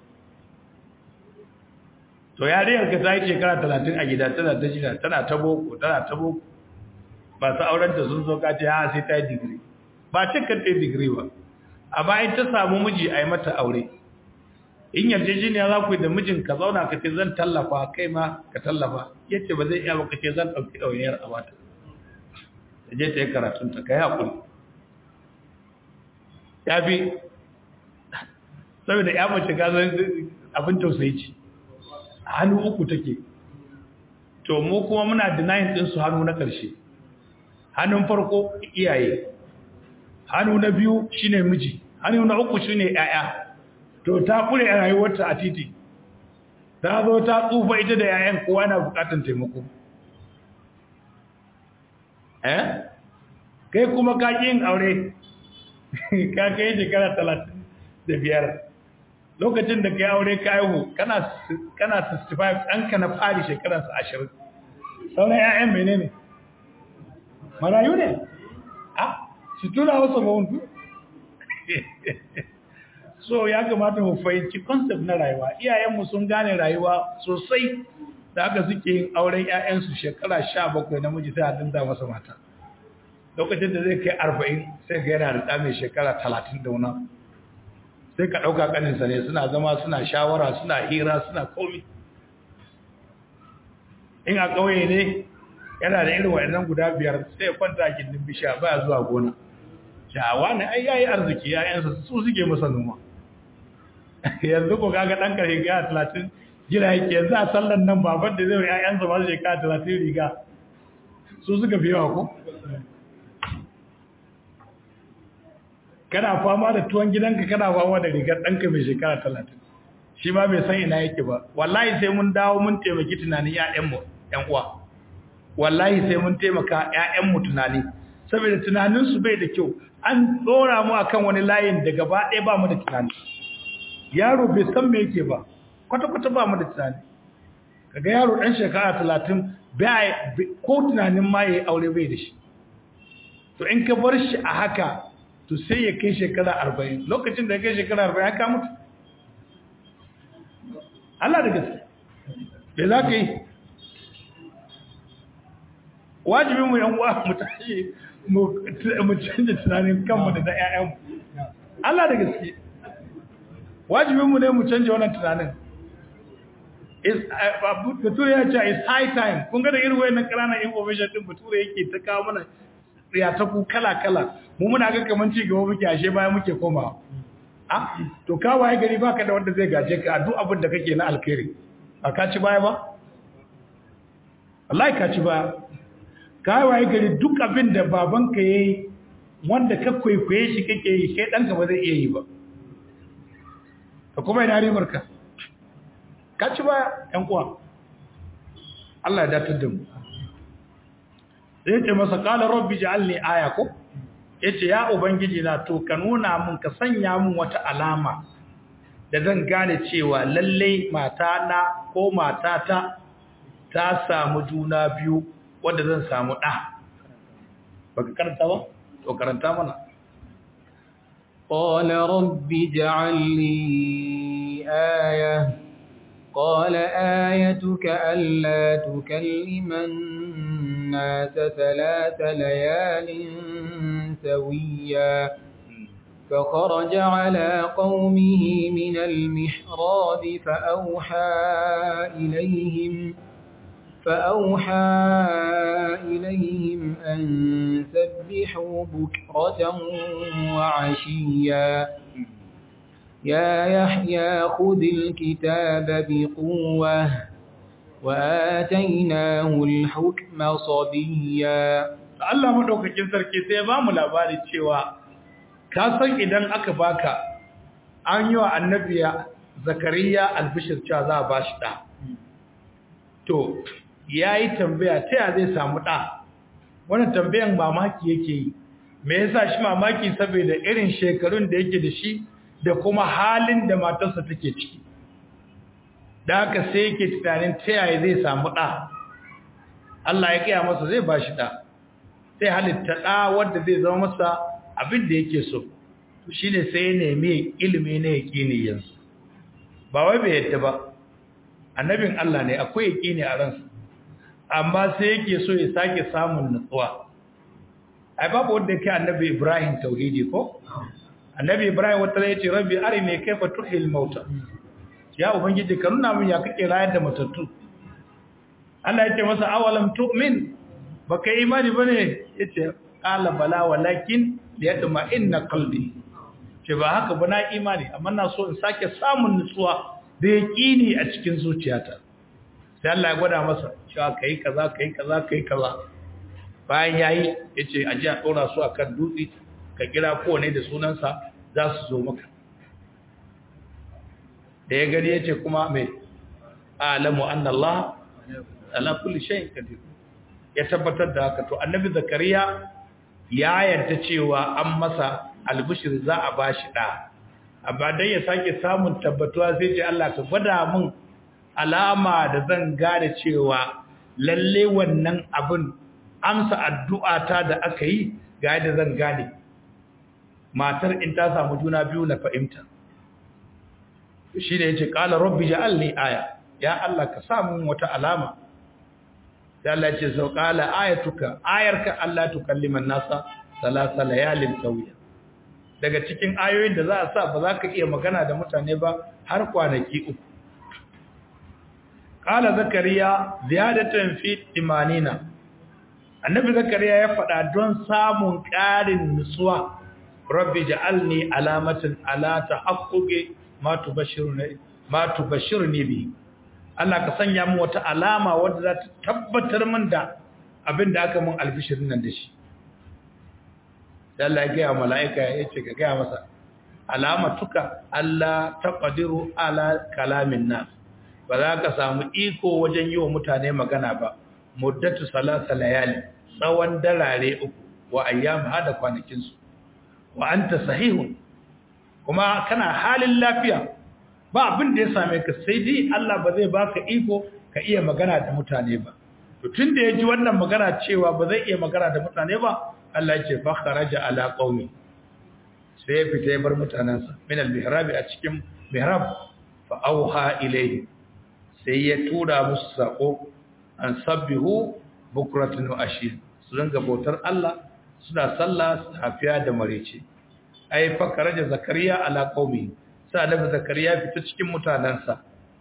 S1: to yariyar ka ta yi shekara talatin a gida tana ta shida tana ta boko tana ta boko ba su aurenta sun zo kace ha sai ta yi digiri ba cikin ta yi digiri ba amma in ta samu miji a yi mata aure in yarjejeniya za ku yi da mijin ka zauna ka ce zan tallafa kai ma ka tallafa yace ba zai iya ba ka ce zan ɗauki ɗauniyar a mata ta je ta yi karatunta ka yi haƙuri ya fi saboda ya mace gazan abin tausayi ce hannu uku take to mu kuma muna denying din su hannu na ƙarshe hannun farko iyaye hannu na biyu shine miji hannu na uku shine yaya to ta kure a rayuwarta a titi ta zo ta tsufa ita da yayan kowa na bukatun taimako eh kai kuma ka yin aure ka kai shekara talatin da biyar lokacin da ka aure ka haihu kana 65 ɗanka na fari shekararsa ashirin sauran ‘ya'yan mene ne marayu ne a su tuna wasu mawuntu so ya kamata mu fahimci concept na rayuwa iyayenmu sun gane rayuwa sosai da aka suke yin auren ‘ya'yansu shekara sha bakwai namiji sai a dinda masa mata lokacin da zai kai arba'in sai ga yana da ɗa mai shekara talatin da wuna sai ka ɗauka ƙaninsa ne suna zama suna shawara suna hira suna komi in a ƙauye ne yana da irin waɗannan guda biyar sai ya kwanta a gindin bishiya baya zuwa gona shawa ne ai yayi arziki yayansa su suke masa noma yanzu ko kaga ɗan ƙarfi ga talatin jira yake yanzu a sallan nan baban da zai wa yayansa ba su shekara talatin riga su suka fi yawa ko
S3: kana fama da tuwon gidanka kana fama da rigar ɗanka mai shekara talatin shi ma bai san ina yake ba wallahi sai mun dawo mun taimaki tunanin ƴaƴanmu ƴan uwa wallahi sai mun taimaka ƴaƴanmu tunani saboda tunaninsu bai da kyau an tsora mu akan wani layin da gaba ɗaya ba mu da tunani yaro bai san me yake ba kwata-kwata ba mu da tunani kaga yaro ɗan shekara talatin ko tunanin ma ya yi aure bai da shi to in ka bar shi a haka to sai ya kai shekara arba'in lokacin da ya kai shekara arba'in haka mutu Allah da gaske bai za ka yi wajibin mu yan uwa mu tashi mu canza tunanin kanmu da na 'ya'yanmu Allah da gaske wajibinmu ne mu canja wannan tunanin bature ya ce is high time kun ga da irin wayannan ƙananan information din bature yake ta kawo mana riyataku kala-kala mu muna ga kaman ci gaba muke ashe baya muke komawa a to ka waye gari baka da wanda zai gaje ka duk abin da kake na alkhairi ba ka ci baya ba wallahi ka ci baya ka waye gari duk abin da babanka yayi wanda ka kwaikwaye shi kake yi kai danka ba zai iya yi ba ka kuma ina ribar ka ka ci baya ƴan uwa Allah ya datar da mu sai ce masa qala rabbi ja'alni aya ko yace ya ubangiji na to ka nuna mun ka sanya mun wata alama da zan gane cewa lalle mata na ko matata ta samu juna biyu wanda zan samu da baka karanta ba to karanta mana
S2: قال رب اجعل لي آية قال آيتك ألا تكلم الناس ثلاث ليال سويا فخرج على قومه من المحراب فأوحى إليهم فأوحى إليهم أن سبحوا بكرة وعشيا يا يحيى خذ الكتاب بقوة وآتيناه الحكم صبيا
S3: Allah madaukakin sarki sai ya bamu labari cewa ka san idan aka baka an yi wa annabiya zakariya albishir cewa za a bashi da to yayi tambaya ta ya zai samu da wannan tambayan mamaki yake yi me yasa shi mamaki saboda irin shekarun da yake da shi da kuma halin da matarsa take ciki da haka sai yake tunanin ta yaya zai samu ɗa Allah ya kaya masa zai ba shi ɗa sai halitta ɗa wanda zai zama masa abin da yake so shi ne sai ya nemi ilimi na yaƙini yanzu ba wai bai yadda ba annabin Allah ne akwai yaƙini a ransa amma sai yake so ya sake samun nutsuwa ai babu wanda yake annabi Ibrahim tauhidi ko annabi Ibrahim wata ya ce rabbi arini kaifa tuhil mauta ya ubangiji ka nuna min ya kake rayar da matattu Allah ya ce masa awalam tu'min baka imani bane yace qala bala walakin liyatma inna qalbi ce ba haka ba na imani amma na so in sake samun nutsuwa da yaqini a cikin zuciyata sai Allah ya gwada masa cewa kai kaza kai kaza kai kaza bayan yayi yace aje a dora su akan dutse ka kira kowane da sunansa za su zo maka da ya gani yace kuma mai alamu anna Allah ala kulli shay'in qadir ya tabbatar da haka to annabi zakariya ya yarda cewa an masa albishir za a bashi da amma dan ya sake samun tabbatuwa sai ce Allah ka gwada min alama da zan gane cewa lalle wannan abin amsa addu'ata da aka yi ga yadda zan gane matar in ta samu juna biyu na fahimta shi da ya ce ƙala rabbi ja'alni aya ya Allah ka samu wata alama ya Allah ya ce sau ƙala ayatuka ayarka Allah tukalliman nasa salasa layalin sauya daga cikin ayoyin da za a sa ba za ka iya magana da mutane ba har kwanaki uku ƙala zakariya ziyadatan fi imanina annabi zakariya ya faɗa don samun ƙarin nutsuwa rabbi ja'alni alamatan ala tahaqquqi ma tubashiruni ma tubashiruni bi Allah ka sanya min wata alama wadda za ta tabbatar min da abin da aka mun albishirin nan da shi
S1: sai Allah ya ga mala'ika ya ce ka ga masa alamatuka Allah taqdiru ala kalamin nas ba za ka samu iko wajen yi wa mutane magana ba muddatu salasa layali tsawon darare uku wa ayyam hada kwanakin su wa anta sahihun kuma kana halin lafiya ba abin da ya same ka sai dai Allah ba zai baka iko ka iya magana da mutane ba to tunda ya ji wannan magana cewa ba zai iya magana da mutane ba Allah ya ce fa kharaja ala qaumi sai ya fita ya bar mutanansa min al-mihrab a cikin mihrab fa auha ilayhi sai ya tura musu sako an sabbihu bukratan wa ashir su ringa bautar Allah suna sallah safiya da marece ai fa kharaja zakariya ala qaumi sai annabi zakariya fita cikin mutanansa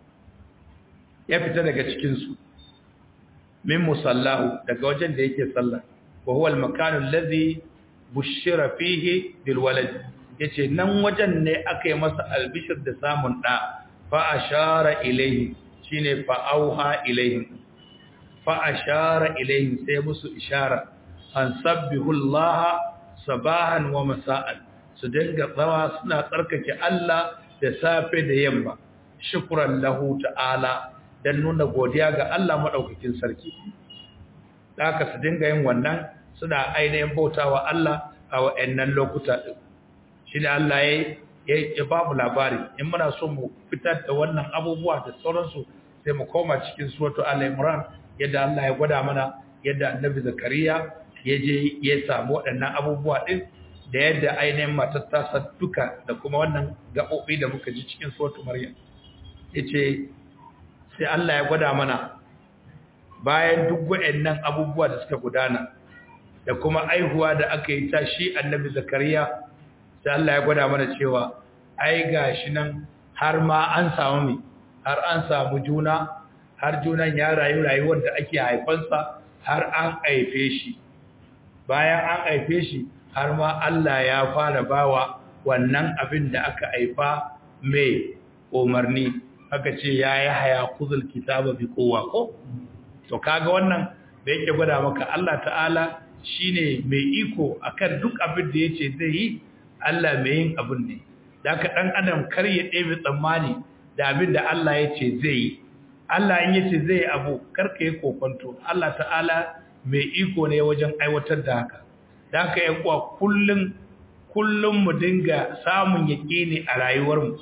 S1: ya fita daga cikin su min musallahu daga wajen da yake sallah wa huwa al-makan alladhi bushira fihi bil walad yace nan wajen ne aka yi masa albishir da samun da fa ashara ilayhi shine fa auha ilayhi fa ashara ilayhi sai musu ishara an sabbihu Allah sabahan wa masa'an su dinga tsawa suna tsarkake Allah da safe da yamma shukran lahu ta'ala dan nuna godiya ga Allah madaukakin sarki haka su dinga yin wannan suna ainihin bautawa Allah a wa'annan lokuta din shine Allah ya ya ba mu labari in muna so mu fitar da wannan abubuwa da sauransu sai mu koma cikin suratu al-imran yadda Allah ya gwada mana yadda annabi zakariya ya je ya samu waɗannan abubuwa din da yadda ainihin matar ta duka da kuma wannan gaɓoɓi da muka ji cikin suratu maryam yace sai Allah ya gwada mana bayan duk waɗannan abubuwa da suka gudana da kuma aihuwa da aka yi ta shi annabi zakariya sai Allah ya gwada mana cewa ai gashi nan har ma an samu mi har an samu juna har junan ya rayu rayuwar da ake haifansa har an haife shi bayan an haife shi har ma Allah ya fara bawa wannan abin da aka haifa mai umarni aka ce ya yi haya kuzul kitaba bi kowa ko to kaga wannan da yake gwada maka Allah ta'ala shine mai iko akan duk abin da yace zai yi Allah mai yin abin ne da ka dan adam kar ya ɗebe tsammani da abin da Allah yace zai yi Allah in yace zai yi abu kar ka yi kokonto Allah ta'ala mai iko ne wajen aiwatar da haka da haka yan uwa kullun kullum mu dinga samun yaƙini a rayuwarmu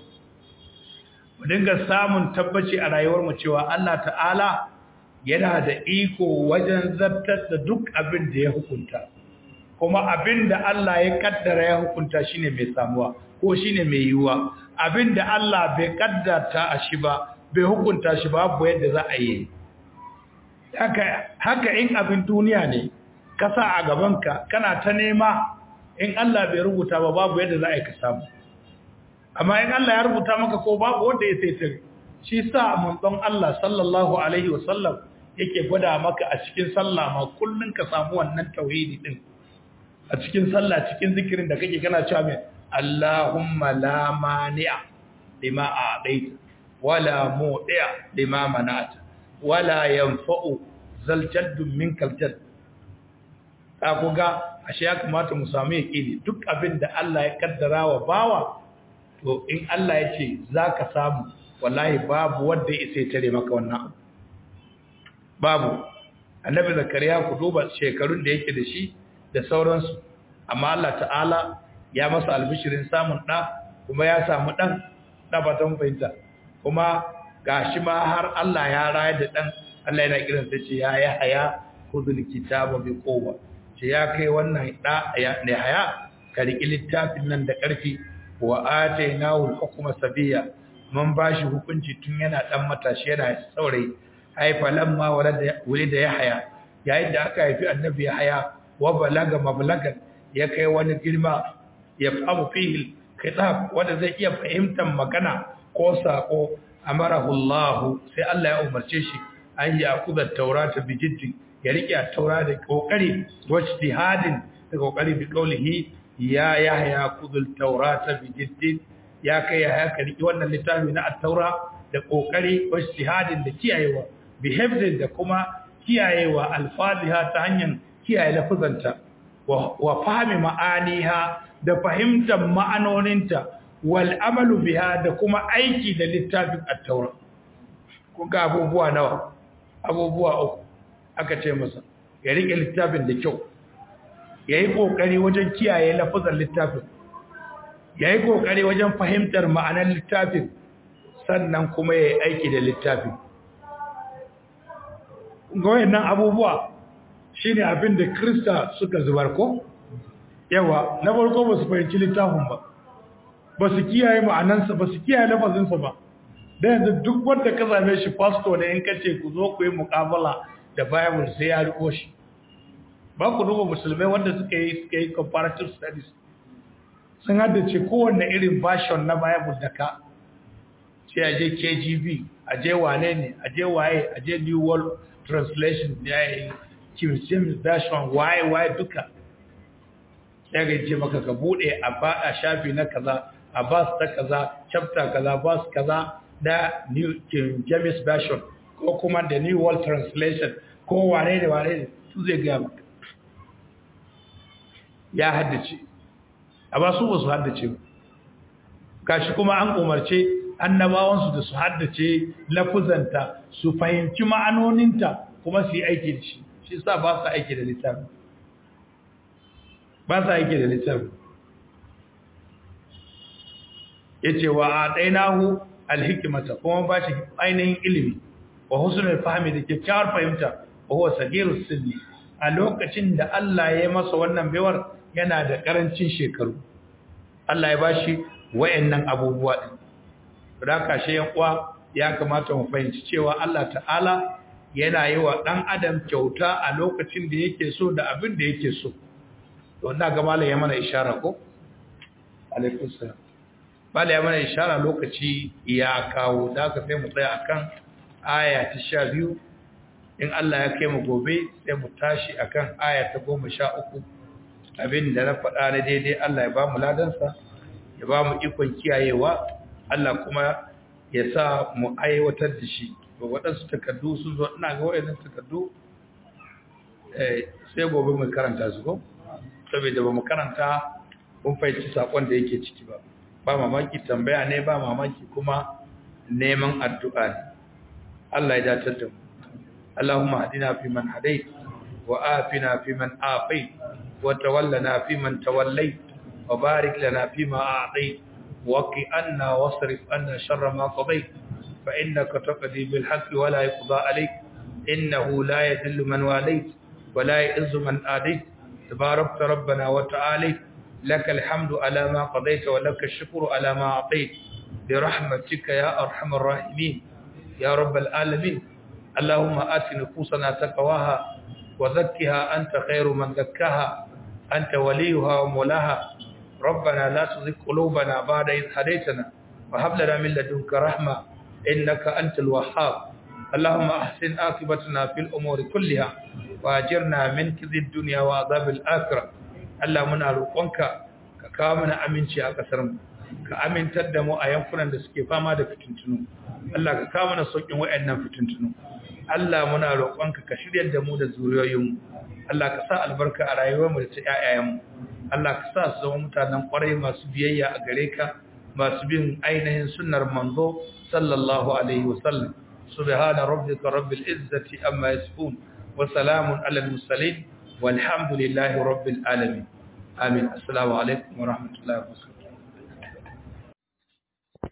S1: mu dinga samun tabbaci a rayuwarmu cewa Allah ta'ala yana da iko wajen zartar da duk abin da ya hukunta kuma abin da Allah ya kaddara ya hukunta shine mai samuwa ko shine mai yiwuwa abin da Allah bai kaddata a shi ba bai hukunta shi babu yadda za a yi haka haka in abin duniya ne ka sa a gabanka kana ta nema in Allah bai rubuta ba babu yadda za a yi ka samu amma in Allah ya rubuta maka ko babu wanda ya sai tare shi sa manzon Allah sallallahu alaihi wasallam yake gwada maka a cikin sallah ma kullun ka samu wannan tauhidi din a cikin sallah cikin zikirin da kake kana cewa mai Allahumma la mani'a lima a'taita wala mu'ti'a lima mana'ta wala yanfa'u zal jaddu minkal jadd ka kuga ashe ya kamata mu samu yaqini duk abin da Allah ya kaddara wa bawa to in Allah ya ce zaka samu wallahi babu wanda ya sai tare maka wannan abu babu annabi zakariya ku duba shekarun da yake da shi da sauransu amma Allah ta'ala ya masa albishirin samun ɗa kuma ya samu ɗan ɗabatan fahimta kuma gashi ma har Allah ya raya da ɗan Allah yana kiran sai ce ya ya haya khudhul kitaba bi quwwa ce ya kai wannan ɗa ne haya ka riƙi littafin nan da ƙarfi wa atainahu al-hukma sabiya mun bashi hukunci tun yana ɗan matashi yana saurayi haifa lamma wulida ya haya yayin da aka haifi annabi ya haya wa balaga mablagan ya kai wani girma ya famu fihi kitab wanda zai iya fahimtar magana ko sako amarahu Allah sai Allah ya umarce shi an yi akuda taurata bi jiddi ya rike taura da kokari wajtihadin da kokari bi qawlihi ya yahya kudul taurata bi jiddi ya kai ya ka rike wannan littafi na at-taura da kokari wajtihadin da kiyayewa bi hifdin da kuma kiyayewa alfaziha ta hanyar kiyaye lafuzanta wa fahimi ma'aniha da fahimtar ma'anoninta wal amalu biha da kuma aiki da littafin at-taura kun ga abubuwa nawa abubuwa uku aka ce masa ya rike littafin da kyau yayi kokari wajen kiyaye lafazan littafin yayi kokari wajen fahimtar ma'anar littafin sannan kuma yayi aiki da littafin ga wayannan abubuwa shine abin da Krista suka zubar ko yawa na farko ba su fahimci littafin ba ba su kiyaye ma'anansa ba su kiyaye lafazinsa ba da yanzu duk wanda ka same shi pastor ne in ka ce ku zo ku yi muƙabala da bible sai ya riko shi ba ku duba musulmai wanda suka yi suka yi comparative studies sun haddace kowanne irin version na bible da ka sai a je kgb a je wane ne a je waye a je new world translation ya yi king james version waye waye duka sai ga ce maka ka bude a ba a shafi na kaza a bas ta kaza chapter kaza bas kaza da new king james version ko kuma da new world translation ko wane da wane ne su zai gaya maka ya haddace a ba su ba su haddace ba gashi kuma an umarce annabawansu da su haddace lafuzanta su fahimci ma'anoninta kuma su yi aiki da shi shi sa ba su aiki da littafi ba su aiki da littafi ya ce wa a ɗainahu alhikimata kuma ba shi ainihin ilimi wa husnul fahimi da kyakkyawar fahimta wa huwa sagirus sinni a lokacin da Allah ya yi masa wannan baiwar yana da karancin shekaru Allah ya bashi wayannan abubuwa din da kashe yan uwa ya kamata mu fahimci cewa Allah ta'ala yana yi wa dan adam kyauta a lokacin da yake so da abin da yake so to ina ga malai ya mana ishara ko alaikum salam malai ya mana ishara lokaci ya kawo da ka sai mu tsaya akan aya ta 12 in Allah ya kai mu gobe sai mu tashi akan aya ta 13 abin da na faɗa na daidai Allah ya ba mu ladansa ya ba mu ikon kiyayewa Allah kuma ya sa mu aiwatar da shi to waɗansu takardu sun zo ina ga waɗannan takardu sai gobe mu karanta su ko saboda ba mu karanta mun fahimci sakon da yake ciki ba ba mamaki tambaya ne ba mamaki kuma neman addu'a ne Allah ya datar da mu Allahumma hadina fi man hadait wa afina fi man afait wa tawallana fi man tawallait wa barik lana fi ma a'tait وقي أنا واصرف أنا شر ما قضيت فإنك تقضي بالحق ولا يقضى عليك إنه لا يذل من واليت ولا يئز من آديت تباركت ربنا وتعالي لك الحمد على ما قضيت ولك الشكر على ما أعطيت برحمتك يا أرحم الراحمين يا رب العالمين اللهم آت نفوسنا تقواها وزكها أنت خير من زكاها أنت وليها ومولاها ربنا لا تزغ قلوبنا بعد إذ هديتنا وهب لنا من لدنك رحمة إنك أنت الوهاب اللهم أحسن عاقبتنا في الأمور كلها وأجرنا من كذب الدنيا وعذاب الآخرة اللهم نروقك كامنا أمنشي أكثر كأمن تدمو أيامكنا لسكي فما دا فتنتنو الله كامنا سوكين وإننا فتنتنو Allah muna roƙonka ka shiryar da mu da zuriyoyinmu Allah ka sa albarka a rayuwarmu da ta ƴaƴayenmu Allah ka sa su zama mutanen ƙwarai masu biyayya a gare ka masu bin ainihin sunnar manzo sallallahu alaihi wasallam subhana rabbika rabbil izzati amma yasifun wa salamun alal mursalin walhamdulillahi rabbil alamin amin assalamu alaikum wa rahmatullahi wa barakatuh